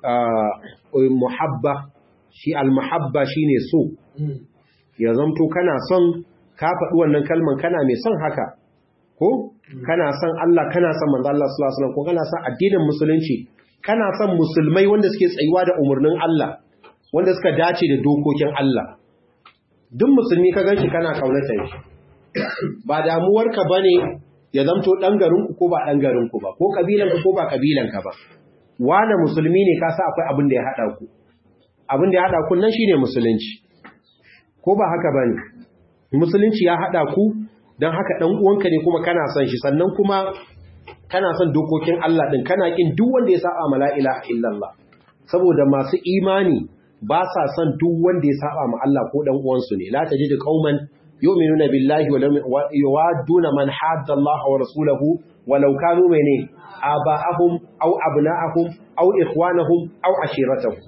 muhabba shi al-muhabba shine so ya zamto kana son ka faɗi wannan kalman kana mai son haka ko kana son Allah kana son manzo Allah sallallahu alaihi wasallam ko kana son addinin musulunci kana son musulmai wanda suke tsayuwa da umarnin Allah wanda suka dace da dokokin Allah duk musulmi ka ganshi kana kaunata shi ba damuwarka bane ya zamto dan garinku ko ba dan garinku ba ko kabilanka ko ba kabilanka ba wani musulmi ne ka sa akwai abin da ya hada ku abin da ya hada ku nan shine musulunci ko ba haka bane musulunci ya hada ku don haka ɗan uwanka ne kuma kana son shi sannan kuma kana son dokokin Allah din kana kin duk wanda ya saba ma la ilaha illallah saboda masu imani ba sa son duk wanda ya saba ma Allah ko dan uwansu ne la tajidu qauman yu'minuna billahi wa yuwadduna man hadda Allah wa rasulahu walau kanu mene aba'ahum aw abna'ahum aw ikhwanahum aw ashiratahum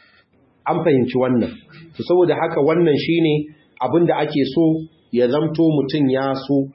an fahimci wannan to saboda haka wannan shine abinda ake so ya zamto mutun ya so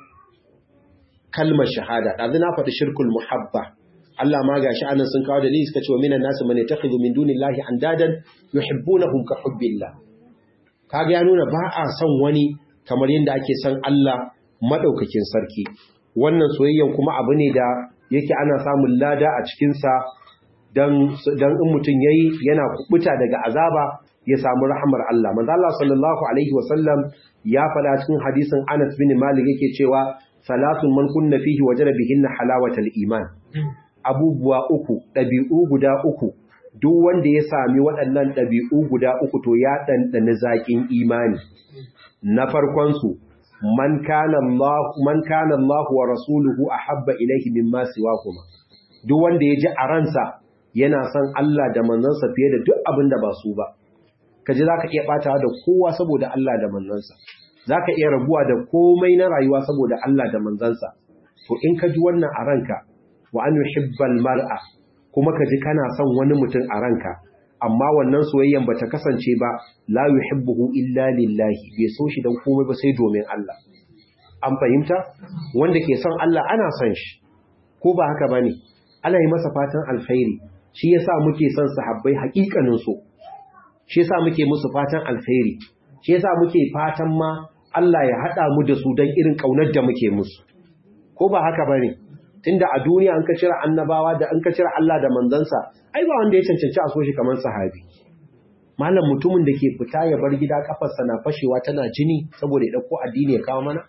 kalmar shahada dazu na faɗi shirkul muhabba Allah ma gashi anan sun kawo dalili suka ce wa minan nasu man yattakhidhu min dunillahi andadan yuhibbunahum ka hubbillah kaga ya nuna ba a son wani kamar yadda ake son Allah madaukakin sarki wannan soyayyan kuma abu ne da yake ana samun lada a cikin sa dan dan in mutun yayi yana kubuta daga azaba ya samu rahmar Allah manzo Allah sallallahu alaihi wasallam ya faɗa cikin hadisin Anas bin Malik yake cewa salatun man kunna fihi wajada bihinna halawatal iman abubuwa uku ɗabi'u guda uku duk wanda ya sami waɗannan ɗabi'u guda uku to ya ɗanɗani zaƙin imani na farkonsu man kana Allah man kana Allah wa rasuluhu ahabba ilayhi mimma siwahuma duk wanda ya ji a ransa yana son Allah da manzansa fiye da duk abin da ba su ba kaji zaka iya batawa da kowa saboda Allah da manzansa zaka iya rabuwa da komai na rayuwa saboda Allah da manzansa to in ka ji wannan a ranka wa an yuhibbal mar'a kuma ka ji kana son wani mutum a ranka amma wannan soyayyan bata kasance ba la yuhibbuhu illa lillahi bai so shi dan komai ba sai domin Allah an fahimta wanda ke son Allah ana son shi ko ba haka bane ana yi masa fatan alkhairi shi yasa muke son sahabbai hakikanin so shi yasa muke musu fatan alkhairi shi yasa muke fatan ma Allah ya hada mu da su dan irin kaunar da muke musu ko ba haka bane tunda a duniya an ka cire annabawa da an ka cire Allah da manzansa ai ba wanda ya cancanci a so shi kamar sahabi malam mutumin da ke fita ya bar gida kafarsa na fashewa tana jini saboda ya dauko addini ya kawo mana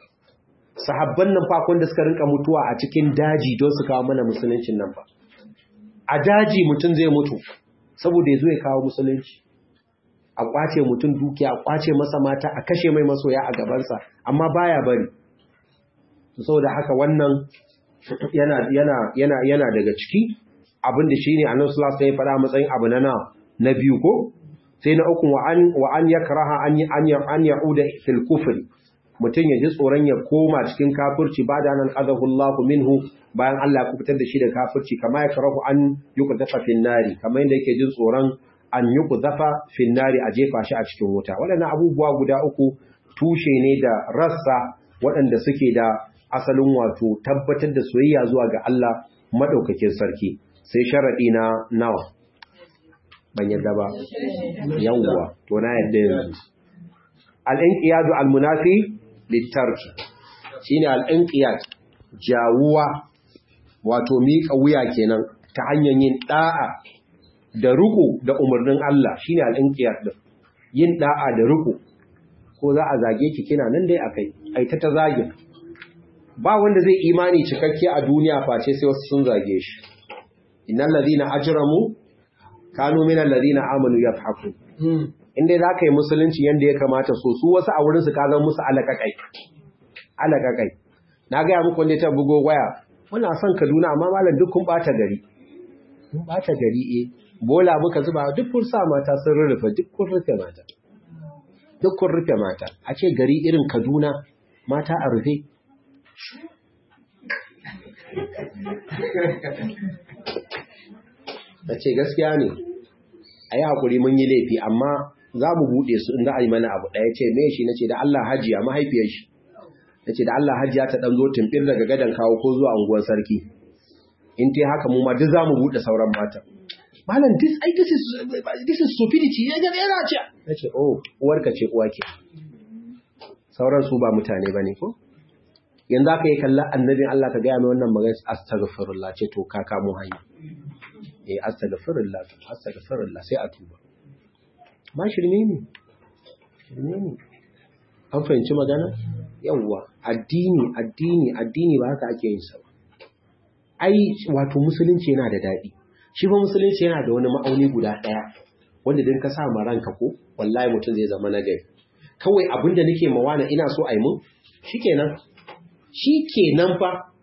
sahabban nan fa da suka rinka mutuwa a cikin daji don su kawo mana musuluncin nan fa a daji mutum zai mutu saboda ya zo ya kawo musulunci a kwace mutum dukiya a kwace masa mata a kashe mai masoya a gabansa amma baya bari saboda haka wannan yana yana yana yana daga ciki abinda shine Annabi sallallahu alaihi wasallam ya faɗa matsayin abu na na na biyu ko sai na uku wa an wa an yakraha an an an yauda fil kufr mutun ya ji tsoron ya koma cikin kafirci ba da nan adahu Allah minhu bayan Allah ya kubutar da shi da kafirci kama yakrahu an yuqdafa fil nari kamar yadda yake jin tsoron an yuqdafa fil nari a jefa shi a cikin wuta waɗannan abubuwa guda uku tushe ne da rassa waɗanda suke da asalin wato tabbatar da soyayya zuwa ga Allah madaukakin sarki sai sharadi na nawa ban yadda ba yawwa to na yadda yanzu al-inqiyadu al-munafi litarki shine al-inqiyad jawuwa wato miƙa wuya kenan ta hanyar yin da'a da ruku da umarnin Allah shine al-inqiyad din yin da'a da ruku ko za a zage ki kina nan dai akai ai ta ta zage ba wanda zai imani cikakke a duniya face sai wasu sun zage shi innal ladina ajramu kanu minal ladina amanu yadhhaku inda za ka yi musulunci yanda ya kamata so su wasu a wurin su ka zama musu alakakai alakakai na ga ya muku wanda ta bugo waya muna son Kaduna amma malam duk kun bata gari kun bata gari eh bola muka zuba duk kun sa mata sun rurrufe duk kun rufe mata duk kun rufe mata a ce gari irin Kaduna mata a rufe ta ce gaskiya ne a yi haƙuri mun yi laifi amma za mu buɗe su inda a yi mana abu ɗaya ce me shi na ce da Allah hajiya mahaifiyar shi na ce da Allah hajiya ta ɗan zo tumɓir daga gadon kawo ko zuwa unguwar sarki in ta haka mu ma duk za mu buɗe sauran mata malam this ai this is this is stupidity ya ga yana ce na ce oh uwarka ce uwa ke sauran su ba mutane bane ko yanzu aka yi kallon annabin Allah ka gaya mai wannan magana astaghfirullah ce to ka kamo hanya eh astaghfirullah astaghfirullah sai a tuba ma shirme ne shirme ne an fahimci magana yawwa addini addini addini ba haka ake yin sa ba ai wato musulunci yana da daɗi shi ba musulunci yana da wani ma'auni guda ɗaya wanda din ka sa ma ranka ko wallahi mutum zai zama nagari kawai abinda nake mawana ina so a yi mun shikenan shi kenan fa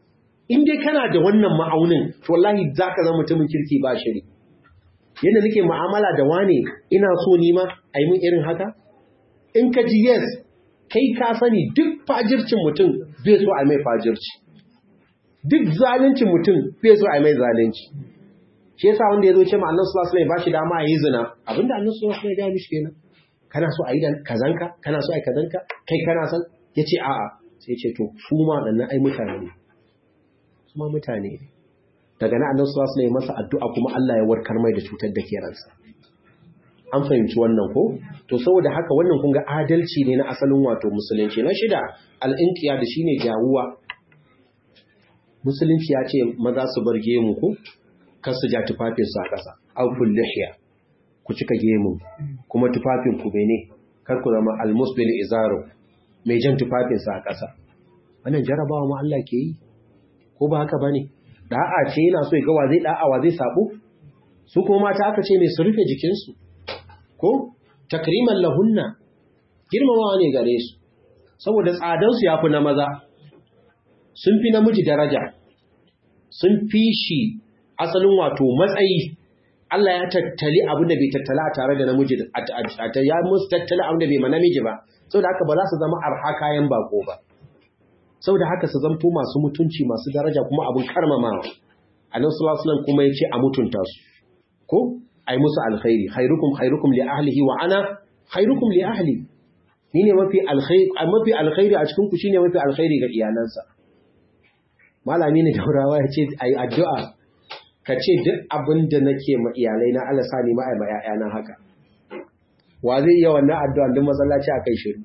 in dai kana da wannan ma'aunin to wallahi zaka zama mutumin kirki ba shiri yadda nake mu'amala da wane ina so ni ma a yi min irin haka in ka ji yes kai ka sani duk fajircin mutum bai so a mai fajirci duk zalincin mutum bai so a mai zalunci shi yasa wanda ya zo ce ma annabi sallallahu alaihi wasallam ba shi dama a yi zina abinda annabi sallallahu alaihi wasallam ya ga mishi kenan kana so a yi kazanka kana so a yi kazanka kai kana san yace a'a sai ce to su ma dan ai mutane ne su ma mutane ne daga nan annabi sallallahu alaihi masa addu'a kuma Allah ya warkar mai da cutar da ke ransa an fahimci wannan ko to saboda haka wannan kun ga adalci ne na asalin wato musulunci na shida al-inqiya da shine jawuwa musulunci ya ce maza su bar gemu ko kar su ja tufafin su a ƙasa aw kullihiya ku cika gemu kuma tufafin ku bene kar ku zama al-musbil izaru mai jan tufafin sa a ƙasa wannan jarabawa ma Allah ke yi ko ba haka bane da'a ce yana so ya ga wa zai da'a wa zai sabo su kuma mata aka ce mai su rufe jikinsu ko takriman lahunna girmamawa ne gare su saboda tsadansu ya fi na maza sun fi namiji daraja sun fi shi asalin wato matsayi Allah ya tattali abin da bai tattala a tare da namiji ya musu tattali abin da bai ma namiji ba saboda haka ba za su zama arha kayan bako ba saboda haka su zanto masu mutunci masu daraja kuma abin karmamawa annabi sallallahu alaihi kuma yace a mutunta su ko ai musu alkhairi khairukum khairukum li ahlihi wa ana khairukum li ahli ni ne mafi alkhairi mafi alkhairi a cikin ku shine mafi alkhairi ga iyalansa malami ne daurawa yace ai addu'a ka ce duk abin da nake ma iyalai na Allah sani ma ai ma ƴaƴana haka wa zai iya wannan addu'a din masallaci akai shiru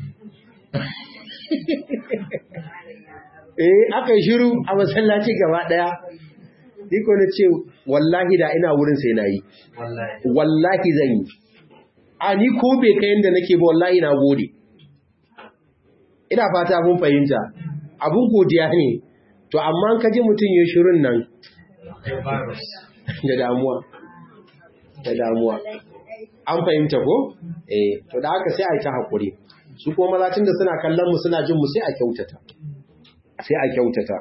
eh aka yi shiru a masallaci gaba daya iko na ce wallahi da ina wurin sai na yi wallahi zan yi a ni ko bai kai yadda nake ba wallahi na gode ina fata mun fahimta abun godiya ne to amma ka ji mutum ya shirin nan da damuwa da damuwa an fahimta ko eh to da haka sai a yi ta haƙuri su kuma maza da suna kallon mu suna jin mu sai a kyautata sai a kyautata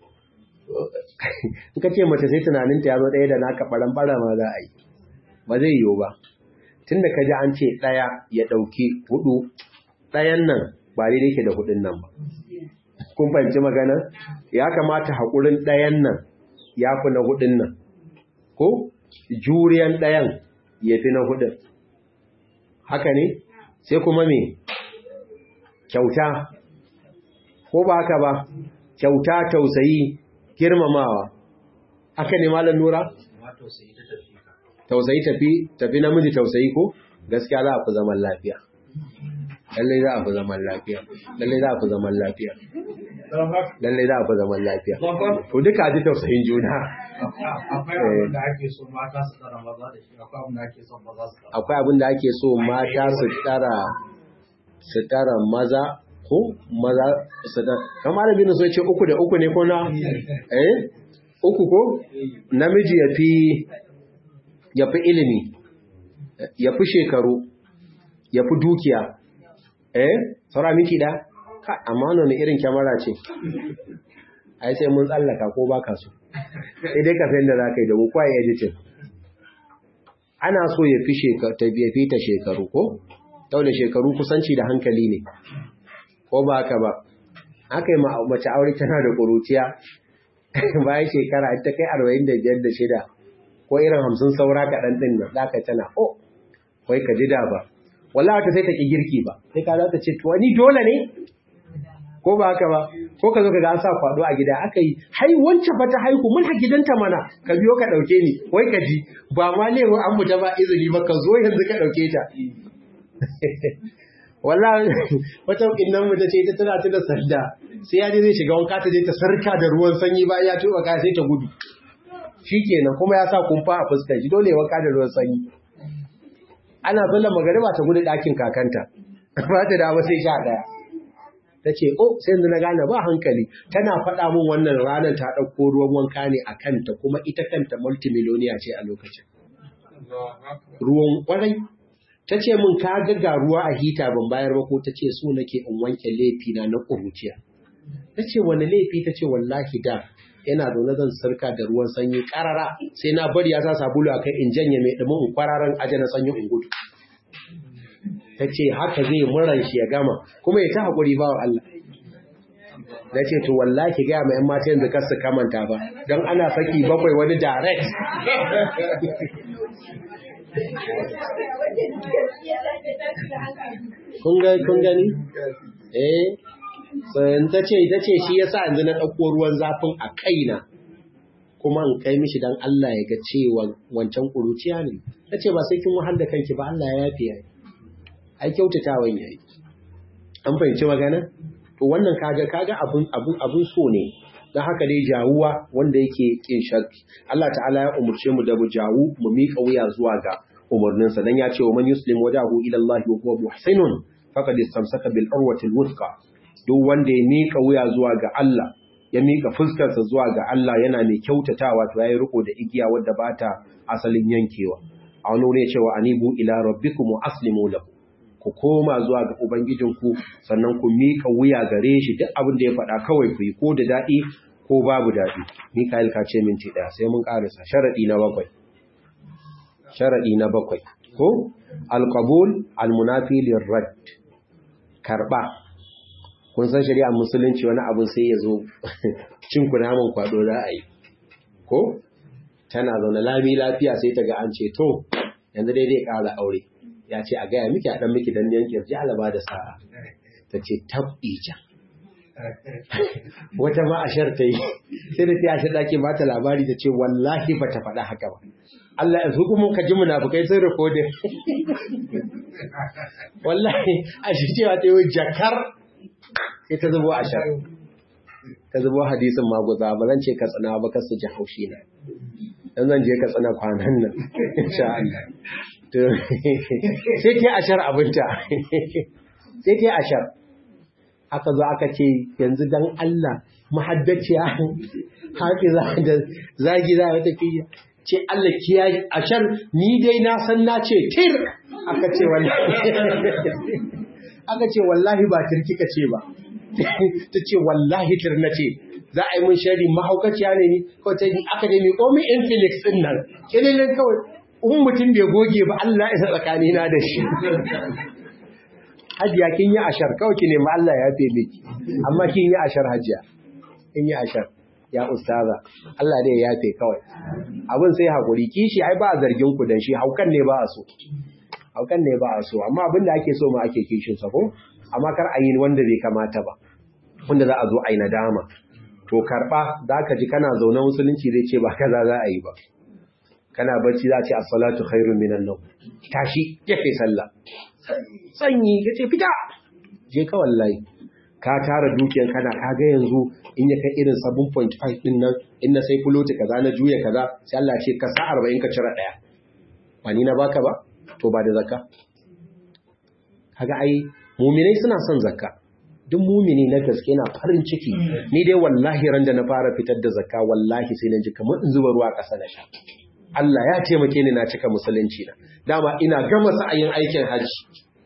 in ka ce mace sai tunaninta ya zo ɗaya da naka ɓaran-ɓara ma za a yi ba zai yiwu ba tun da ka ji an ce ɗaya ya ɗauki hudu ɗayan nan ba daidai ke da hudun nan ba kun fahimci magana ya kamata haƙurin ɗayan nan ya fi na hudun nan ko juriyan ɗayan ya fi na hudun haka ne sai kuma me kyauta ko ba haka ba kyauta tausayi girmamawa haka ne malam nura tausayi tafi tafi namiji tausayi ko gaskiya za a fi zaman lafiya lallai za a fi zaman lafiya lallai za a fi zaman lafiya lallai za a fi zaman lafiya to duka ji tausayin juna akwai abin da ake so mata su tsara maza da shi akwai abin da ake so maza su tsara akwai abin da ake so mata su tsara su tara maza ko maza su tara kamar da binu so ce uku da uku ne ko na eh uku ko namiji ya fi ya fi ilimi ya fi shekaru ya fi dukiya eh saura miki da ka amma wannan irin kyamara ce ai sai mun tsallaka ko baka so sai dai ka san da zaka yi da mu kwaye editing ana so ya fi shekaru ta biya fita shekaru ko da shekaru kusanci da hankali ne ko ba haka ba aka yi mace aure tana da ƙuruciya bayan shekara ta kai arba'in da biyar da shida ko irin hamsin saura kaɗan ɗin nan za ka tana o wai ka ji da ba wallah wata sai ta ƙi girki ba sai ka za ta ce to ni dole ne ko ba haka ba ko ka zo ka ga an sa kwado a gida aka yi hai wancan fa ta haihu mun ha gidanta mana ka biyo ka ɗauke ni wai ka ji ba ma ne an mu ta ba izini ba ka zo yanzu ka ɗauke ta wallahi wata innan mu tace ita tana tuna sanda sai ya je zai shiga wanka ta je ta sarka da ruwan sanyi ba ya tuba ka sai ta gudu shikenan kuma ya sa kumfa a fuskar shi dole ya wanka da ruwan sanyi ana sallar magariba ta gudu ɗakin kakanta ba ta da sai sha ɗaya ta ce oh sai yanzu na gane ba hankali tana faɗa min wannan ranar ta ɗauko ruwan wanka ne a kanta kuma ita kanta multimiloniya ce a lokacin ruwan ƙwarai ta ce min ka ga ruwa a hita ban bayar ba ko ta ce so nake in wanke laifina na ƙuruciya ta ce wani laifi ta ce wallahi da yana zaune zan sarka da ruwan sanyi karara sai na bari ya sa sabulu a kai in janye mai ɗumin in kwararan aje na sanyi in gudu ta ce haka zai muran shi ya gama kuma ya ta haƙuri ba wa Allah na ce to wallahi gaya mai yan mata yanzu kar su kamanta ba don ana saki bakwai wani direct kun gani? eh tsayin ta ce ita ce shi yasa yanzu na ɗauko ruwan zafin a kaina kuma in kai mishi don Allah ya ga cewa wancan ƙuruciya ne ta ce ba sai kin wahal da kanki ba Allah ya yafi yayi ai kyautatawan yayi an fahimci magana to wannan kaga kaga abun abun abun so ne dan haka dai jawuwa wanda yake kin shakki Allah ta'ala ya umurce mu da mu jawu mu mika wuya zuwa ga umarninsa dan ya ce wa man yuslim wajahu ila Allah wa huwa muhsinun faqad istamsaka bil urwati al wuthqa duk wanda ya mika wuya zuwa ga Allah ya mika fuskarsa zuwa ga Allah yana mai kyautatawa to yayi riko da igiya wadda bata asalin yankewa a wani wuri cewa anibu ila rabbikum wa aslimu lahu ku koma zuwa ga ubangijinku sannan ku mika wuya gare shi duk abin da ya faɗa kawai ku yi ko da daɗi ko babu daɗi Mikael ka ce minti ɗaya sai mun ƙarisa sharaɗi na bakwai sharaɗi na bakwai ko alqabul almunafi lirrad karɓa kun san shari'ar musulunci wani abin sai ya zo cin kunaman kwado za a yi ko tana zaune lami lafiya sai ta ga an ce to yanzu dai dai ƙara aure ya ce a gaya miki a ɗan miki dan yanke ji alaba da sa'a ta ce tabija wata ma ashar ta yi sai da ta ashar ɗaki ba ta labari ta ce wallahi ba ta faɗa haka ba Allah ya hukumun ka ji munafukai sun rikodin wallahi a shi cewa ta yi jakar sai ta zubo ashar ta zubo hadisin maguza ba zan ce ka tsana ba kasu ji haushi na dan zan je ka tsana kwanan nan insha Allah sai ta ashar abinta sai ta ashar aka zo aka ce yanzu dan Allah mahaddaciya hafiza da zagi za ta fi ce Allah kiyaye ashar ni dai na san na ce tir aka ce wallahi aka ce wallahi ba tir kika ce ba ta ce wallahi tir na ce za a yi mun shari mahaukaciya ne ni ko ta yi academy ko mi infinix din nan kililin kawai in mutum bai goge ba Allah isa tsakanina da shi hajiya kin yi ashar kawai ki nemi Allah ya fe miki amma kin yi ashar hajiya kin yi ashar ya ustaza Allah dai ya fe kawai abin sai hakuri kishi ai ba a zargin ku dan shi haukan ne ba a so haukan ne ba a so amma abin da ake so ma ake kishin sa ko amma kar a yi wanda bai kamata ba wanda za a zo a yi nadama to karba zaka ji kana zaune musulunci zai ce ba kaza za a yi ba kana bacci za a ce as-salatu khairun minan nawm tashi je kai sallah sanyi yace fita je ka wallahi ka tara dukiyar kana ka ga yanzu in ya kai irin 7.5 din nan in na sai fuloti kaza na juya kaza sai Allah ce ka sa 40 ka cira daya ba ni na baka ba to ba da zakka kaga ai mu'minai suna son zakka duk mumini na gaske na farin ciki ni dai wallahi ran da na fara fitar da zakka wallahi sai na ji kamar in zuba ruwa ƙasa na sha Allah ya taimake ni na cika musulunci na dama ina gama sa'ayin aikin hajji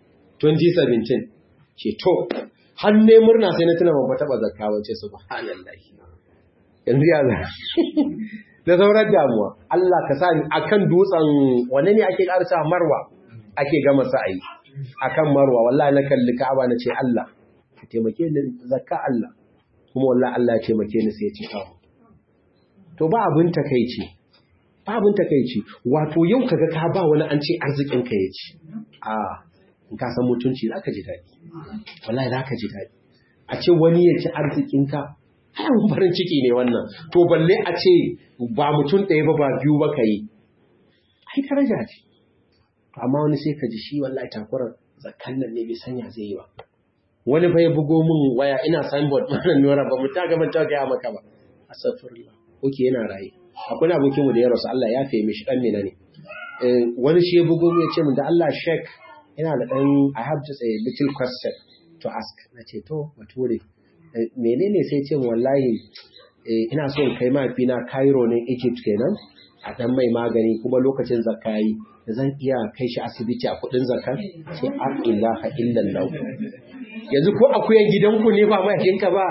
2017 ce to har ne murna sai na tuna ban taba zakka wace subhanallahi yanzu ya za da sauran damuwa Allah ka sa ni akan dutsen wanne ne ake karsa marwa ake gama sa'ayi akan marwa wallahi na kalli ka'aba na ce Allah ka taimake ni zakka Allah kuma wallahi Allah ya taimake ni sai ya ce kawo to ba abin takeici ba abin takeici wato yau kaga ka ba wani an ce arzikin ka ya ci a in ka san mutunci zaka ji daɗi wallahi zaka ji daɗi a ce wani ya ci arzikin ka ai farin ciki ne wannan to balle a ce ba mutum ɗaya ba ba biyu ba kai ai daraja ce amma wani sai ka ji shi wallahi takurar zakkan nan ne bai sanya zai yi ba wani fa ya bugo min waya ina signboard mana nora ba mu ta ga ban ta ga maka ba astaghfirullah oke yana raye akwai abokin mu da ya rasu Allah ya fiye mishi dan mina ne wani shi ya bugo mu ya ce min da Allah shek ina da dan I have just a little question to ask na ce to bature menene sai ce mu wallahi ina so in kai mafina Cairo ne Egypt kenan a dan mai magani kuma lokacin zakka yi zan iya kai shi asibiti a kudin zakka ce a ilaha illallah yanzu ko akuyan gidanku ne ba mahaifinka ba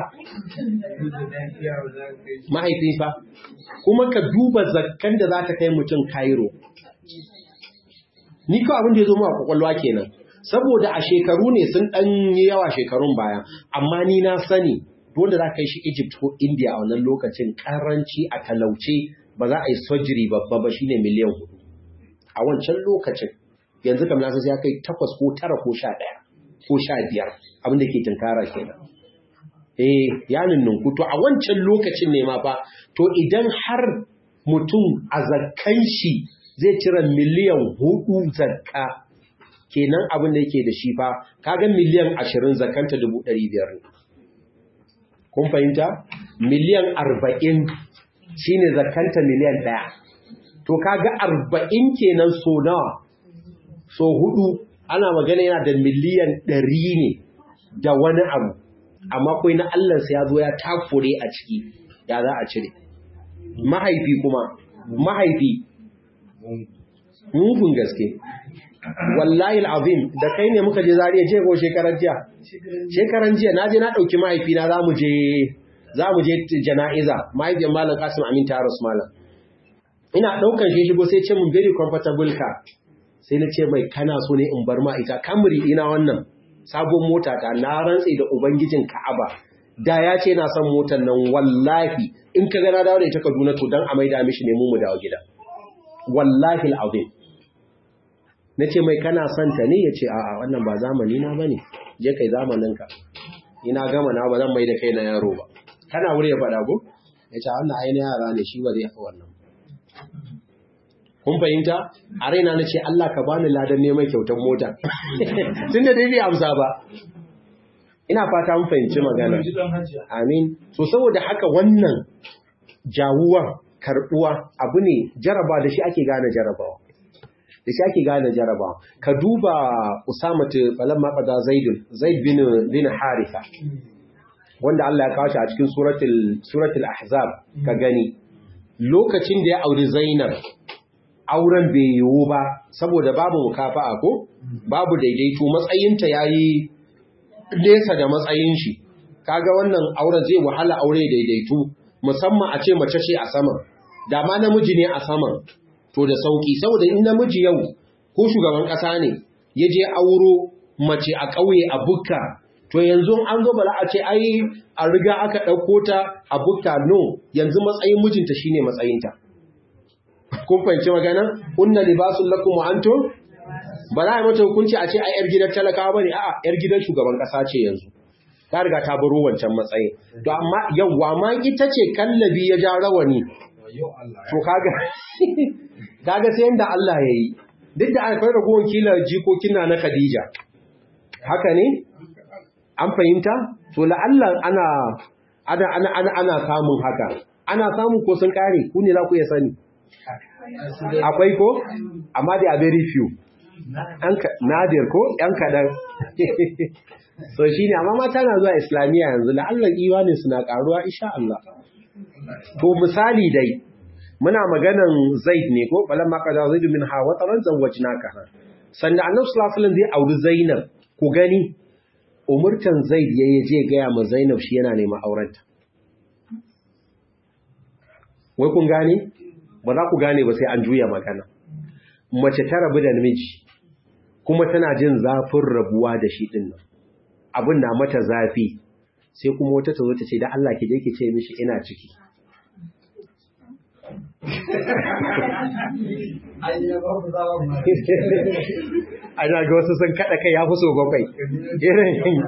mahaifi fa kuma ka duba zakkan da za ta kai mutum Cairo ni kawai abin da ya zo mu a kwakwalwa kenan saboda a shekaru ne sun ɗan yi yawa shekarun baya amma ni na sani wanda za ka yi shi Egypt ko India a wannan lokacin karanci a talauce ba za a yi surgery babba ba shine miliyan hudu a wancan lokacin yanzu kam na sai ya kai takwas ko tara ko sha ɗaya ko sha biyar abin da ke tunkara kenan eh ya ninninku to a wancan lokacin ne ma fa to idan har mutum a zakkan shi zai cire miliyan hudu zakka kenan abin da yake da shi fa kaga miliyan ashirin zakanta dubu ɗari biyar ne kun fahimta miliyan arba'in shine zakanta miliyan ɗaya to kaga arba'in kenan so nawa so hudu ana magana yana da miliyan ɗari ne da wani abu amma kai na Allah ya zo ya takure a ciki ya za a cire mahaifi kuma mahaifi mugun gaske wallahi al'azim da kai ne muka je zariya je ko shekaran jiya shekaran jiya na je na ɗauki mahaifina za mu je za mu je jana'iza mahaifiyar malam kasim amin taros malam ina ɗaukan shi shigo sai ce mun very comfortable ka sai na ce mai kana so ne in bar ma ita kamri ina wannan sabon mota ta na rantse da ubangijin ka'aba da ya ce na son motar nan wallahi in ka gana dawo da ita kaduna to dan a maida mishi ne mu mu dawo gida wallahi al'azim na ce mai kana son ta ne ya ce a'a wannan ba zamani na bane je kai zamaninka ina gama na ba zan mai da kai na yaro ba kana wuri ya faɗa ko ya ce wannan ainihin yara ne shi ba zai fi wannan kun fahimta a raina na ce Allah ka bani ladan neman kyautar mota tun da dai bai amsa ba ina fata mun fahimci magana amin so saboda haka wannan jawuwa karbuwa abu ne jaraba da shi ake gane jarabawa da shi ake gane jarabawa ka duba usamatu falamma qada zaidun zaid bin bin haritha wanda Allah ya kawo shi a cikin suratul suratul ahzab ka gani lokacin da ya auri zainab auren bai yiwu ba saboda babu mukafa'a ko babu daidaito matsayinta yayi nesa da matsayin shi kaga wannan auren zai wahala aure daidaitu musamman a ce mace ce a saman da ma namiji ne a saman to da sauki saboda in namiji yau ko shugaban kasa ne ya je auro mace a ƙauye a bukka to yanzu an zo bala a ce ai a riga aka ɗauko ta a bukka no yanzu matsayin mijinta shine matsayinta kun fahimci magana unna libasul lakum wa antum ba za a mata hukunci a ce ai yar gidan talakawa bane a'a yar gidan shugaban kasa ce yanzu ta riga ta baro wancan matsayin to amma yawwa ma ita ce kallabi ya ja rawani to kaga kaga sai yanda Allah yayi duk da akwai ragowar kila jikokin na na Khadija haka ne an fahimta to la'alla ana ana ana ana ana samun haka ana samun ko sun kare ku ne za ku iya sani akwai ko amma dai a very few nadir ko yan kaɗan so shi ne amma mata na zuwa islamiyya yanzu la'allar iwanin suna ƙaruwa insha Allah to misali dai muna maganan zaid ne ko balan maka da zaid min ha wataran zawwajnaka sannan annabi sallallahu alaihi wasallam zai auri zainab ku gani umurtan zaid yayi je gaya ma zainab shi yana neman aurenta wai kun gane ba za ku gane ba sai an juya magana mace ta rabu da namiji kuma tana jin zafin rabuwa da shi din nan abin na mata zafi sai kuma wata ta zo ta ce da Allah ki je ki ce mishi ina ciki ana ga wasu sun kada kai ya fi so bakwai irin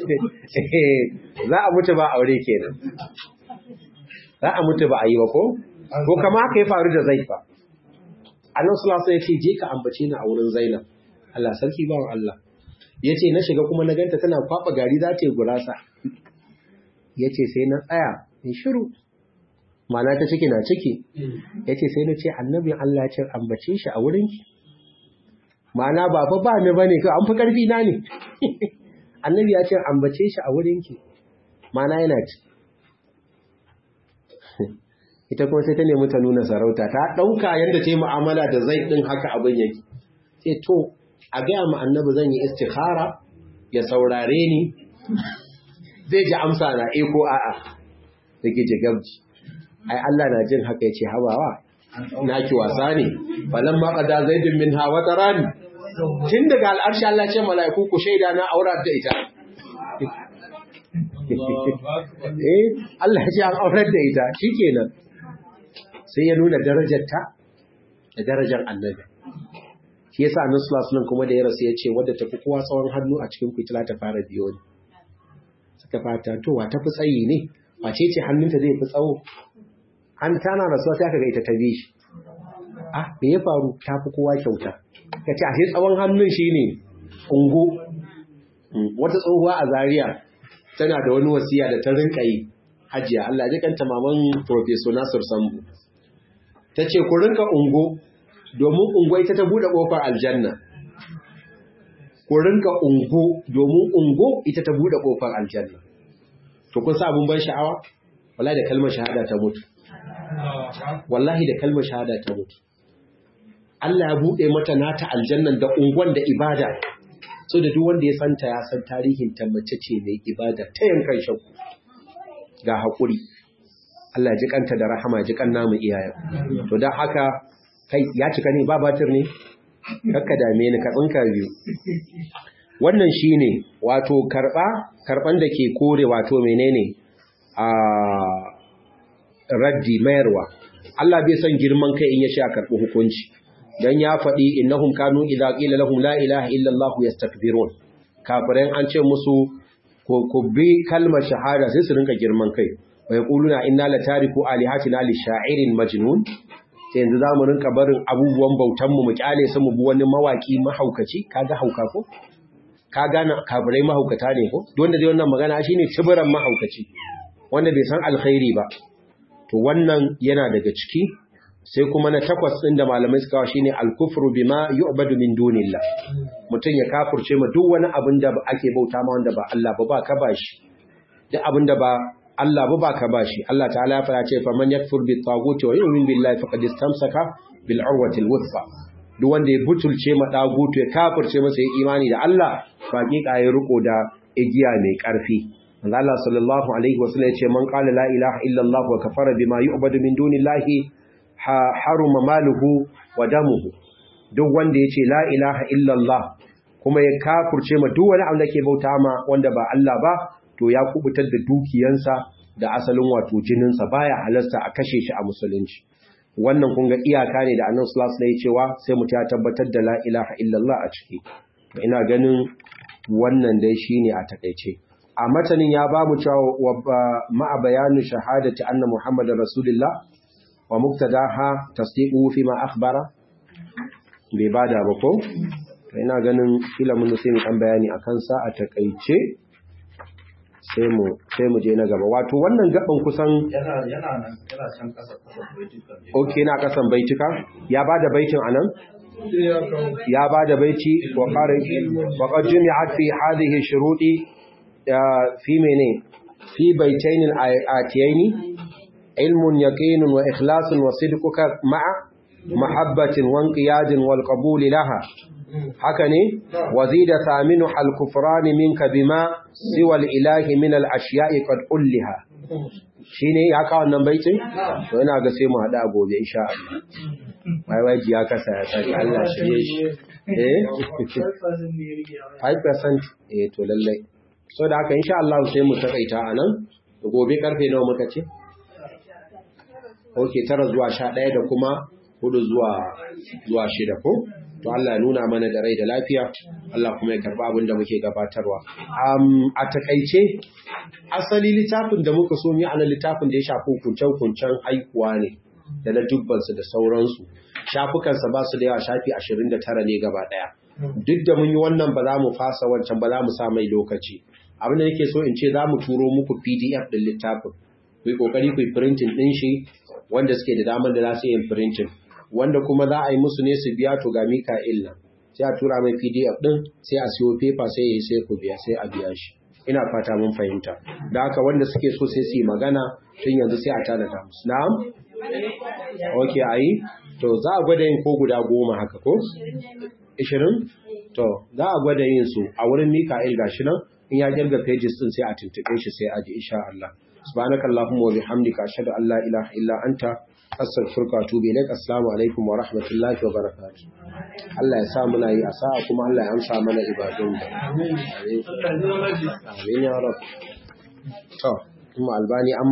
za a mutu ba aure kenan za a mutu ba a yi ba ko ko kama haka ya faru da zaifa Allah sallallahu alaihi wasallam ya ce je ka ambace ni a wurin Zainab Allah sarki bawan Allah yace na shiga kuma na ganta tana kwaba gari za ta yi gurasa yace sai na tsaya in shiru mana ta ciki na ciki yace sai na ce annabin Allah ya ce ambace shi a wurin ki mana ba fa ba ni bane ko an fi karfi na ne annabi ya ce ambace shi a wurin ki mana yana ci ita kuma sai ta nemi ta nuna sarauta ta ɗauka yadda ta yi mu'amala da zai ɗin haka abin yake sai to a gaya ma annabi zan yi istikhara ya saurare ni zai ji amsa na e ko a'a da ke ce gabji ai Allah na jin haka ya ce habawa na ki wasa ne falan ma qada zaidun min hawa tarani tun daga al'arshi Allah ce mala'iku ku shaida na aura da ita eh Allah ya ce an aurar da ita shikenan sai ya nuna darajarta da darajar annabi shi yasa annabi sallallahu alaihi kuma da ya rasu ya ce wadda tafi kowa tsawon hannu a cikin fitila ta fara biyo ne suka fata to wa tafi tsayi ne wace ce hannunta zai fi tsawo an tana rasuwa sai aka ga ita ta bi shi ah me ya faru ta fi kowa kyauta ka ce ashe tsawon hannun shine ungo wata tsohuwa a Zaria tana da wani wasiya da ta rinka yi hajiya Allah ji kanta maman Professor Nasir Sambu ta ce ku rinka ungo domin ungo ita ta buɗe ƙofar aljanna ku rinka ungo domin ungo ita ta buɗe ƙofar aljanna to kun sa abun ban sha'awa wallahi da kalmar shahada ta mutu wallahi da kalmar shahada ta mutu Allah ya buɗe mata nata aljannan da ungon da ibada so da duk wanda ya santa ya san tarihin ta mace ce mai ibada ta yankan shakku ga haƙuri Allah ji kanta da rahama ji kan namu iyayen to don haka kai ya cika ne ba batir ne kakka dame ni ka tsinka biyu wannan shine wato karba karban da ke kore wato menene a raddi mayarwa Allah bai san girman kai in ya sha karbi hukunci dan ya faɗi innahum kanu idza qila lahum la ilaha illa Allah yastakbirun kafirai an ce musu ku bi kalmar shahada sai su rinka girman kai wai kuluna inna la tariku alihatina li sha'irin majnun sai yanzu zamu rinka barin abubuwan bautan mu mu kyale su mu bi wani mawaki mahaukaci kaga hauka ko ka gane kafirai mahaukata ne ko wanda dai wannan magana shine tibiran mahaukaci wanda bai san alkhairi ba to wannan yana daga ciki sai kuma na takwas ɗin da malamai suka kawo shine al-kufru bima yu'badu min dunillah mutum ya kafurce ma duk wani abin da ake bauta ma wanda ba Allah ba ba ka bashi duk abin da ba Allah ba ba ka bashi Allah ta'ala ya fara ce fa man yakfur bi taguti wa yu'min billahi faqad istamsaka bil urwati al-wuthqa duk wanda ya butulce ma dagutu ya kafurce masa ya imani da Allah hakika ya riko da igiya mai karfi Allah sallallahu alaihi wasallam ya ce man qala la ilaha illa Allah wa kafara bima yu'badu min dunillahi haruma maluhu wa damuhu duk wanda yace la ilaha illallah kuma ya kafurce ma duk wani abu da ke bauta ma wanda ba Allah ba to ya kubutar da dukiyansa da asalin wato jininsa baya halasta a kashe shi a musulunci wannan kun ga iyaka ne da annabi sallallahu alaihi wasallam cewa sai mutum ya tabbatar da la ilaha illallah a ciki to ina ganin wannan dai shine a takeice a matanin ya ba mu cewa ma'a bayanu shahadati anna muhammadar rasulullah wa muktadaha tasdiqu fi ma akhbara bai bada ba ko to ina ganin kila mun sai mu dan bayani akan sa a takeice sai mu sai mu je na gaba wato wannan gaban kusan yana yana nan yana can kasa kasa baitukan okay na kasan baitika ya bada baitin anan ya bada baiti wa qara wa qad jumi'at fi hadhihi shuruti fi mene fi baitayn al-atiyaini علم يقين وإخلاص وصدقك مع محبة وانقياد والقبول لها حكني وزيد ثامنها الكفران منك بما سوى الإله من الأشياء قد ألها shine ya kawo wannan baitin to ina ga sai mu hada gobe insha Allah wai waji ya kasa ya sani Allah shi shi eh 5% eh to lalle so da haka insha Allah sai mu takaita anan gobe karfe nawa muka ce ok tara zuwa sha ɗaya da kuma hudu zuwa zuwa shida ko to Allah ya nuna mana da rai da lafiya Allah kuma ya karba abin da muke gabatarwa a takaice asali littafin da muka so mu ana littafin da ya shafi hukuncen-hukuncen haihuwa ne da na dubbansu da sauransu shafukansa ba su da yawa shafi ashirin da tara ne gaba ɗaya duk da mun yi wannan ba za mu fasa wancan ba za mu sa mai lokaci abin da nake so in ce za mu turo muku pdf ɗin littafin ku yi ƙoƙari ku yi printing ɗin shi wanda suke da damar da za su yin printing wanda kuma za a yi musu ne su biya to ga Mika'il nan sai a tura mai PDF din sai a siyo paper sai yi sai ku biya sai a biya shi ina fata mun fahimta da haka wanda suke so sai su yi magana tun yanzu sai a tanada musu na'am okay ayi to za a gwada yin ko guda goma haka ko 20 to za a gwada yin su a wurin Mika'il gashi nan in ya kirga pages din sai a tuntube shi sai a ji insha Allah subhanakallahumma wa bihamdika ashhadu an la ilaha illa anta astaghfiruka wa atubu ilaik assalamu alaikum wa rahmatullahi wa barakatuh Allah ya sa muna yi asa kuma Allah ya amsa mana ibadun da amin ya rab to kuma albani